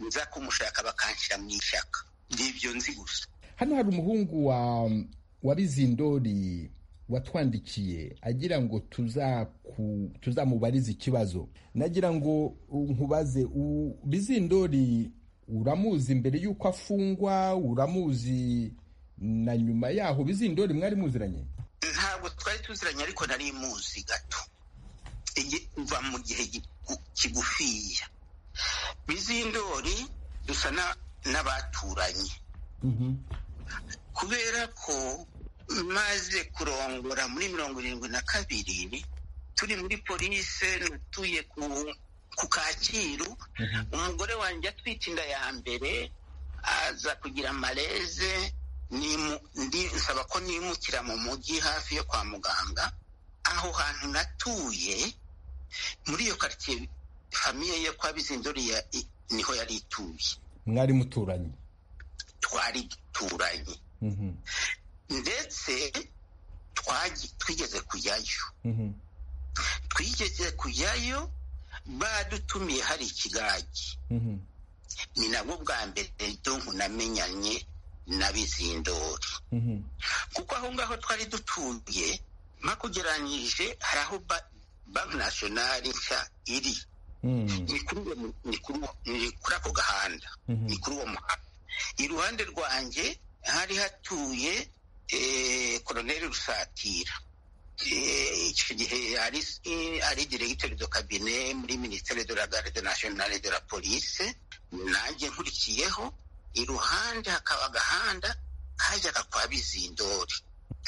nza kumushaka bakanshyira mu ishyaka ni ibyo nzi gusa hano hari umuhungu wa wa bizindori watwandikiye agira ngo tuzaku- tuzamubarize ikibazo nagira ngo nkubaze u- bizindori uramuzi mbere y'uko afungwa uramuzi na nyuma yaho bizindori mwari muziranye ntabwo twari tuziranye ariko nari muzi gato Igi- mva mu gihe gigu- kigufiya bizindori dusa na- n'abaturanye kubera ko maze kurongora muri mirongo irindwi na kabiri turi muri polise natuye ku ku kacyiru umugore wanjye atwite inda ya mbere aza kugira maleze nimu- ndi- nsaba ko nimukira mu mujyi hafi yo kwa muganga aho hantu natuye muri iyo karitsiye famiye yo kwa bizindori ya- i- niho yari ituye mwari muturanye twari duturanye Mhm, ndetse twagi- twigeze kujyayo mhm. twigeze kujyayo badutumiye hari ikigage Mhm. ni nabwo bwa mbere donku namenyanye na bizindori Mhm. kuko aho ngaho twari dutuye mpakugeranyije hari aho ba- banki nasiyonari nshya iri Mhm. ni kuri uwo mu- ni kuri uwo- ni kuri ako gahanda Mhm. ni kuri uwo muhanda iruhande rwanjye hari hatuye eh, koloneli rusatira Eh, icyo gihe yari eh, ari diregiteri do kabine muri minisiteri de la garde nationale de la police nanjye nkurikiyeho iruhande hakaba agahanda kajyaga kwa bizindori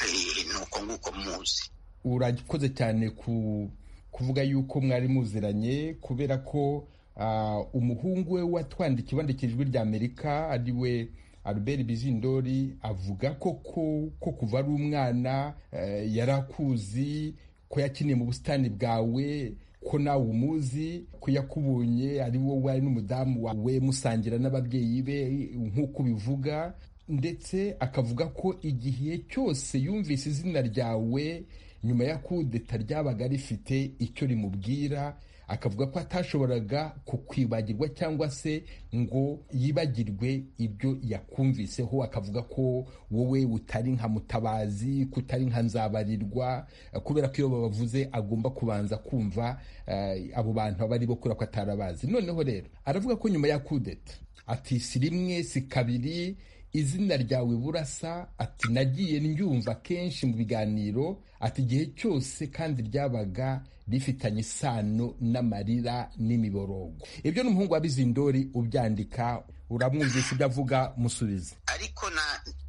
Eh, ni uko nguko muzi urakoze cyane ku kuvuga yuko mwari muziranye kubera ko ah, umuhungu we watwandikiye wandikiye ijwi rya amerika ari we albert bizindori avuga ko ko- ko kuva ari umwana eh, yarakuzi ko yakiniye mu busitani bwawe ko nawe umuzi ko yakubonye ari wowe ari n'umudamu wawe musangira n'ababyeyi be nk'uko ubivuga ndetse akavuga ko igihe cyose yumvise izina ryawe nyuma ya kudeta ryabaga rifite icyo rimubwira akavuga ko atashoboraga kukwibagirwa cyangwa se ngo yibagirwe ibyo yakumviseho akavuga ko wowe utari nka mutabazi ko utari nka nzabarirwa eh, kubera ko iyo babavuze agomba kubanza kumva eh, abo bantu aba ari bo kubera ko atarabazi noneho rero aravuga ko nyuma ya kudeta ati si rimwe si kabiri izina ryawe burasa ati nagiye ndyumva kenshi mu biganiro ati igihe cyose kandi ryabaga rifitanye isano n'amarira n'imiborogo ibyo ni umuhungu wa bizindori ubyandika uramwumvisha ibyo avuga musubize ariko na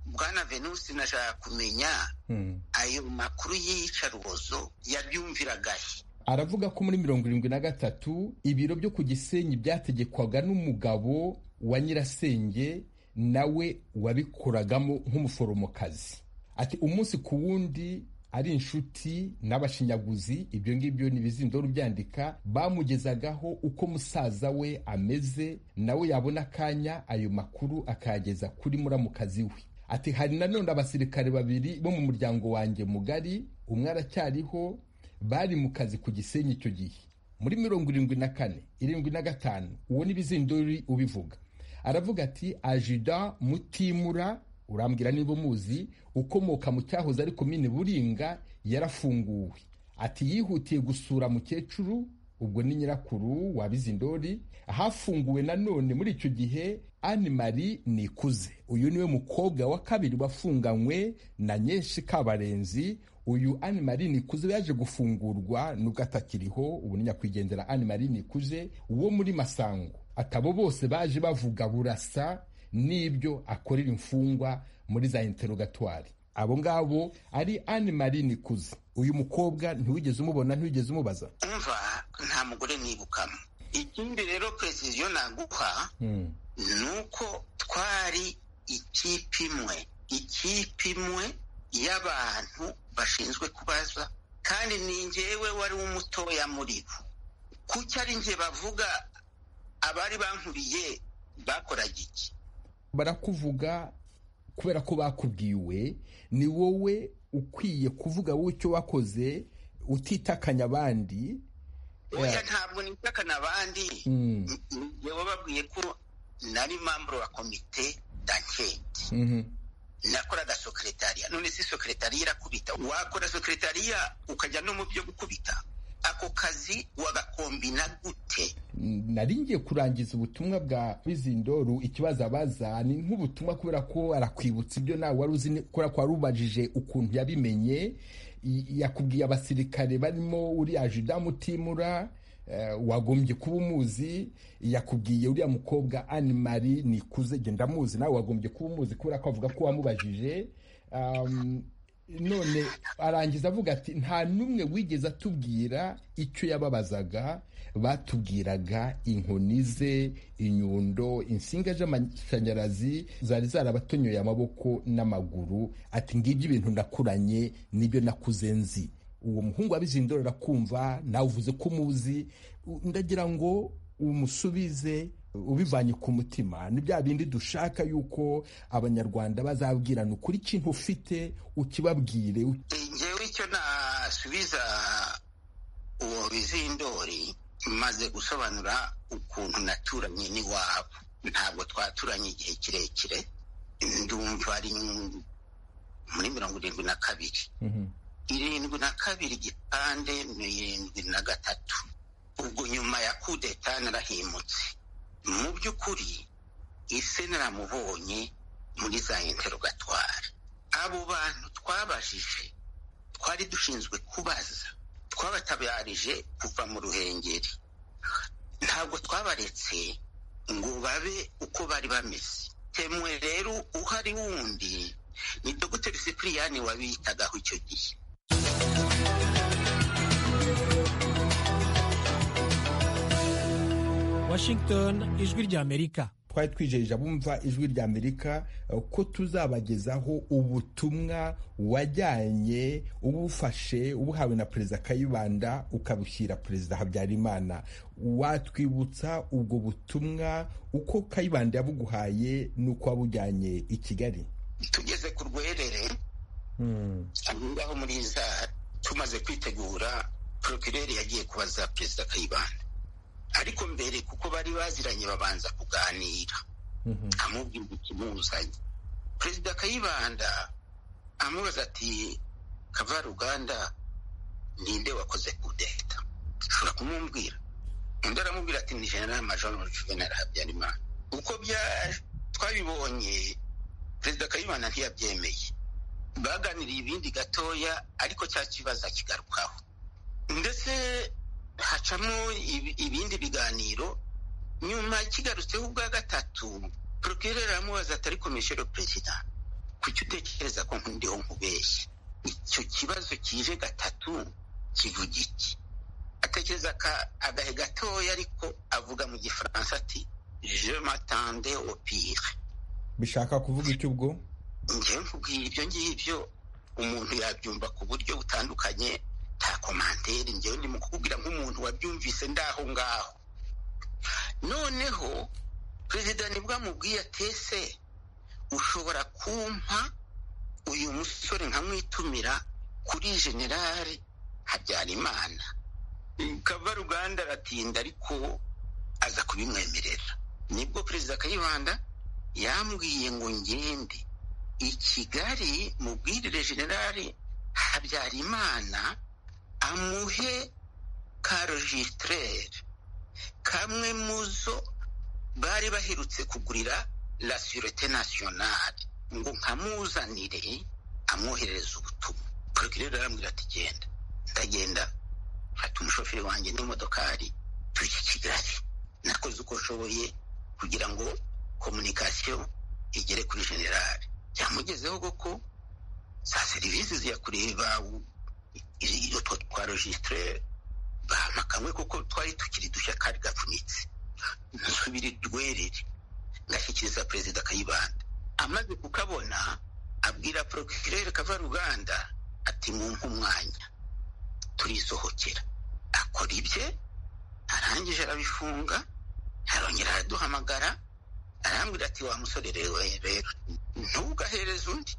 bwana venusi nashaka kumenya Hmm. ayo makuru y'iyicarubozo yabyumviraga he aravuga ko muri mirongo irindwi na gatatu ibiro byo ku gisenyi byategekwaga n'umugabo wa nyirasenge nawe wabikoragamo nk'umuforomokazi ati umunsi ku wundi ari inshuti n'abashinyaguzi ibyo ngibyo ni ibizindoro byandika bamugezagaho uko musaza we ameze nawe yabona akanya ayo makuru akayageza kuri muramukazi we ati hari nanone abasirikare babiri bo mu muryango wanjye mugari umwe aracyariho bari mu kazi ku gisenyi icyo gihe muri mirongo irindwi na kane irindwi na gatanu uwo ni bizindori ubivuga aravuga ati ajida mutimura urambwira niba umuzi ukomoka mu cyahoze ari komine buringa yarafunguwe ati yihutiye gusura mukecuru ubwo ni nyirakuru wa bizindori hafunguwe nanone muri icyo gihe ani marie nikuze uyu niwe mukobwa wa kabiri wafunganywe na nyinshi kabarenzi uyu ani marie nikuze yaje gufungurwa nubwo atakiriho ubu ni nyakwigendera ani marie nikuze wo muri masango atabo bose baje bavuga burasa n'ibyo akorera imfungwa muri za interogatwari abo ngabo ari Anne Marie Nikuze uyu mukobwa ntiwigeze umubona ntiwigeze umubaza umva nta mugore nibukamo ikindi rero precision naguha ni uko twari ikipe imwe ikipe imwe y'abantu bashinzwe kubaza kandi ni njyewe wari umutoya muri bo kuki ari njye bavuga abari bankuriye bakoraga iki barakuvuga kubera ko bakubwiwe ni wowe ukwiye kuvuga wowe icyo wakoze utitakanya abandi oya ntabwo nitakana abandi njyewe babwiye ko nari mamburo wa komite danketi nakoraga sokeretariya none si sokeretariya irakubita wakora sokeretariya ukajya no mu byo gukubita ako kazi wagakombina gute nari ngiye kurangiza ubutumwa bwa bizindoru ikibazo abaza ni nk'ubutumwa kubera ko arakwibutsa ibyo nawe wari uzi kubera ko wari ubajije ukuntu yabimenye yakubwiye abasirikare barimo uriya juda mutimura wagombye kuba umuzi yakubwiye uriya mukobwa Anne Marie nikuze genda amuzi nawe wagombye kuba umuzi kubera ko avuga ko wamubajije none arangiza avuga ati nta n'umwe wigeze atubwira icyo yababazaga batubwiraga inkoni ze inyundo insinga z'amashanyarazi zari zarabatonyoye amaboko n'amaguru ati ngibyo ibintu ndakuranye nibyo nakuze nzi uwo muhungu wabizindora arakumva nawe uvuze ko umuzi ndagira ngo umusubize ubivanye ku mutima ni bya bindi dushaka yuko abanyarwanda bazabwirana ukuri ikintu ufite ukibabwire njyewe icyo nasubiza uwo bizindori maze gusobanura ukuntu naturanye n'iwabo ntabwo twaturanye igihe kirekire ndumva ari muri mirongo irindwi na kabiri irindwi na kabiri igipande ni irindwi na gatatu ubwo nyuma ya kudeta narahimutse mu by'ukuri ise naramubonye muri za interogatwari abo bantu twabajije twari dushinzwe kubaza twabatabarije kuva mu ruhengeri ntabwo twabaretse ngo babe uko bari bameze temwe rero uhari wundi ni dogiteri sipiriyani wabitagaho icyo gihe Washington ijwi ry'Amerika twari twijeje abumva ijwi ry'amerika ko tuzabagezaho ubutumwa wajyanye ubufashe ubuhawe na perezida kayibanda ukabushyira perezida habyarimana watwibutsa ubwo butumwa uko kayibanda yabuguhaye n'uko wabujyanye i kigali tugeze ku rwerere ngaho muri za tumaze kwitegura porokireri yagiye kubaza perezida kayibanda ariko mbere kuko bari baziranye babanza kuganira amubwira ikimuzanye perezida kayibanda amubaza ati kavaruganda ninde wakoze kudeta ashobora kumubwira undi aramubwira ati ni general major juvenal habyarimana uko twabibonye perezida kayibanda ntiyabyemeye baganiriye ibindi gatoya ariko cya kibazo akigarukaho ndetse hacamo ibindi biganiro nyuma kigarutseho ubwa gatatu porokireri aramubaza atari komishero perezida kuki utekereza ko nkundiho nkubeshye icyo kibazo kije gatatu kivuga iki atekereza agahe gatoya ariko avuga mu gifaransa ati je matande opire bishaka kuvuga icyo ubwo njyewe mvuga ibyo ngibyo umuntu yabyumva ku buryo butandukanye nta komanteri njyewe ndi mu kukubwira nk'umuntu wabyumvise ndaho ngaho noneho perezida nibwo amubwiye atese ushobora kumpa uyu musore nkamwitumira kuri generali habyarimana kavaruganda aratinda ariko aza kubimwemerera nibwo perezida kayibanda yambwiye ngo ngende i kigali mubwirire generali habyarimana amuhe karogitirere kamwe mu zo bari baherutse kugurira la surete nasiyonari ngo nkamuzanire amwoherereza ubutumwa porogirere arambwira ati genda ndagenda fata umushoferi wanjye n'imodokari tujye kigali nakoze uko nshoboye kugira ngo komunikasiyo igere kuri generali byamugezeho koko za serivisi ziya kureba utwo twa rojisitire bahamakawe kuko twari tukiri dushya kari gapfunitse nsubira rwerere ngashyikiriza perezida kayibanda amaze kukabona abwira porokirere kavaruganda ati mumpe umwanya turisohokera akora ibye arangije arabifunga arongera araduhamagara arambwira ati wa musore rero rero ntugahereze undi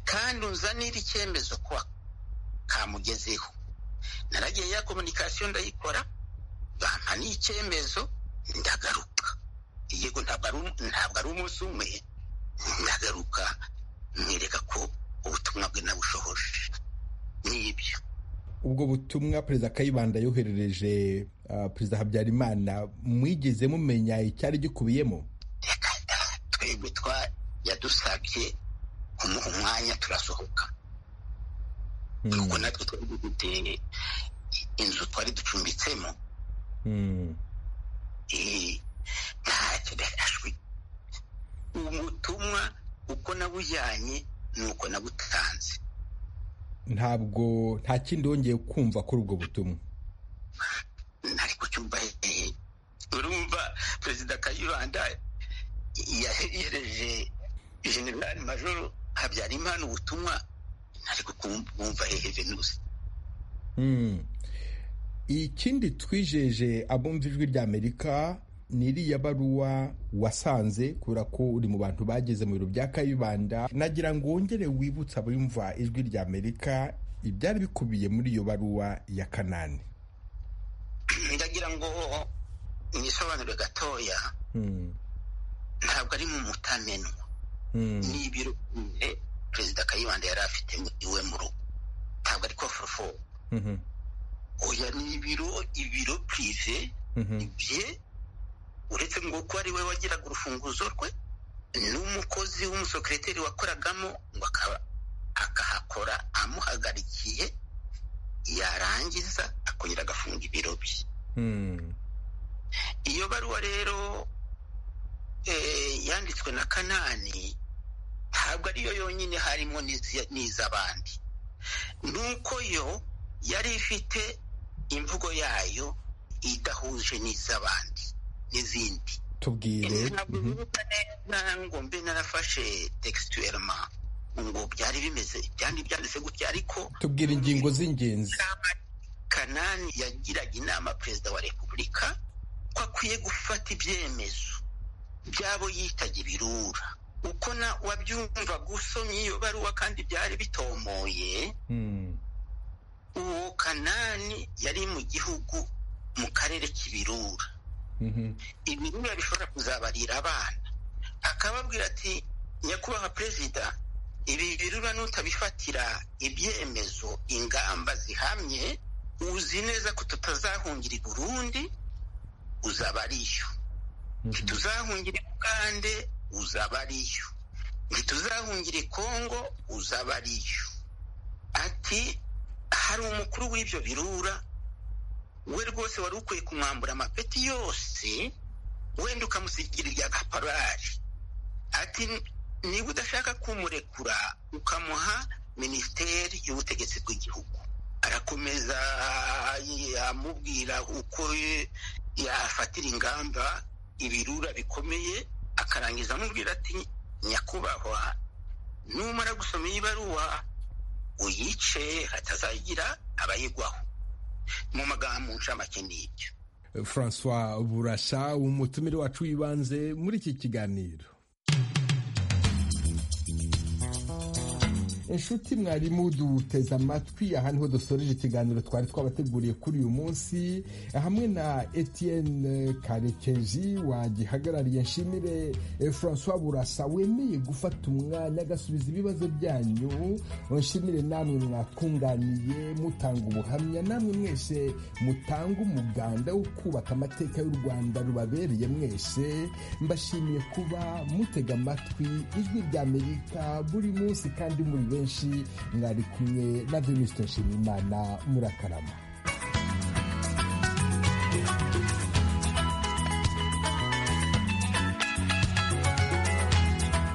kandi unzanire icyemezo kwa kamugezeho naragiye ya komunikasiyo ndayikora bampa n'icyemezo ndagaruka yego ntabwo ari umunsi umwe ndagaruka mwereka ko ubutumwa bwe nabushohoje n'ibyo ubwo butumwa perezida kayibanda yoherereje perezida habyarimana mwigeze mumenya icyari gikubiyemo twebwe twa yadusabye kumuha umwanya turasohoka kuko natwe twari dufite inzu twari ducumbitsemo ntacyo ashwi ubutumwa uko nabujyanye ni uko nabutanze ntabwo nta kindi wongeye kumva kuri ubwo butumwa ntari kucyumva hehe urumva perezida kayibanda yahereje generali majoro habyarimana ubutumwa ntari kukumva hehe venusi ikindi twijeje abumva ijwi rya amerika niriya baruwa wasanze kubera ko uri mu bantu bageze mu biro bya kayibanda nagira ngo wongere wibutse abumva ijwi rya amerika ibyari bikubiye muri iyo baruwa ya kanani ndagira ngo mwisobanure gatoya ntabwo ari mu mutamenwa n'ibiro perezida kayibanda yari afite iwe mu rugo ntabwo ari kofurofo oya ni ibiro ibiro pirive bye uretse ngo ko ari we wagiraga urufunguzo rwe n'umukozi w'umusekiriteri wakoragamo ngo akaba akahakora amuhagarikiye yarangiza akongera agafunga ibiro bye iyo baruwa rero yanditswe na kanani ntabwo ariyo yonyine harimo n'iz'abandi ni uko yo yari ifite imvugo yayo idahuje n'iz'abandi n'izindi tubwire ntabwo bibuka neza ngo mbe narafashe tegisitwelema ngo byari bimeze byari byanditse gutya ariko tubwire ingingo z'ingenzi kanani yagiraga inama perezida wa repubulika ko akwiye gufata ibyemezo byabo yitajya ibirura uko na wabyumva gusomye iyo baruwa kandi byari bitomoye uwo kanani yari mu gihugu mu karere k'ibirura ibirura bishobora kuzabarira abana akababwira ati nyakubahwa perezida ibi birura n'utabifatira ibyemezo ingamba zihamye uzi neza ko tutazahungira i burundi uzaba ariyo ntituzahungira i bugande uzaba ariyo ntituzahungira i kongo uzaba ariyo ati hari umukuru w'ibyo birura we rwose wari ukwiye kumwambura amapeti yose wenda ukamusigira irya gaparari ati niba udashaka kumurekura ukamuha minisiteri y'ubutegetsi bw'igihugu arakomeza amubwira uko yafatira ingamba ibirura bikomeye akarangiza amubwira ati nyakubahwa numara gusoma iyi baruwa uyice hatazagira abayigwaho mu magambo ncamake n'ibyo francois burasha umutumire wacu w'ibanze muri iki kiganiro inshuti mwarimu duteze amatwi aha niho dusoreje ikiganiro twari twabateguriye kuri uyu munsi hamwe na etienne karekeji wagihagarariye nshimire francois burasa wemeye gufata umwanya agasubiza ibibazo byanyu nshimire namwe mwakunganiye mutanga ubuhamya namwe mwese mutanga umuganda wo kubaka amateka y'u rwanda rubabereye mwese mbashimiye kuba mutega amatwi ijwi rya amerika buri munsi kandi muri benshi mwari kumwe na venuste nshimiyimana murakarama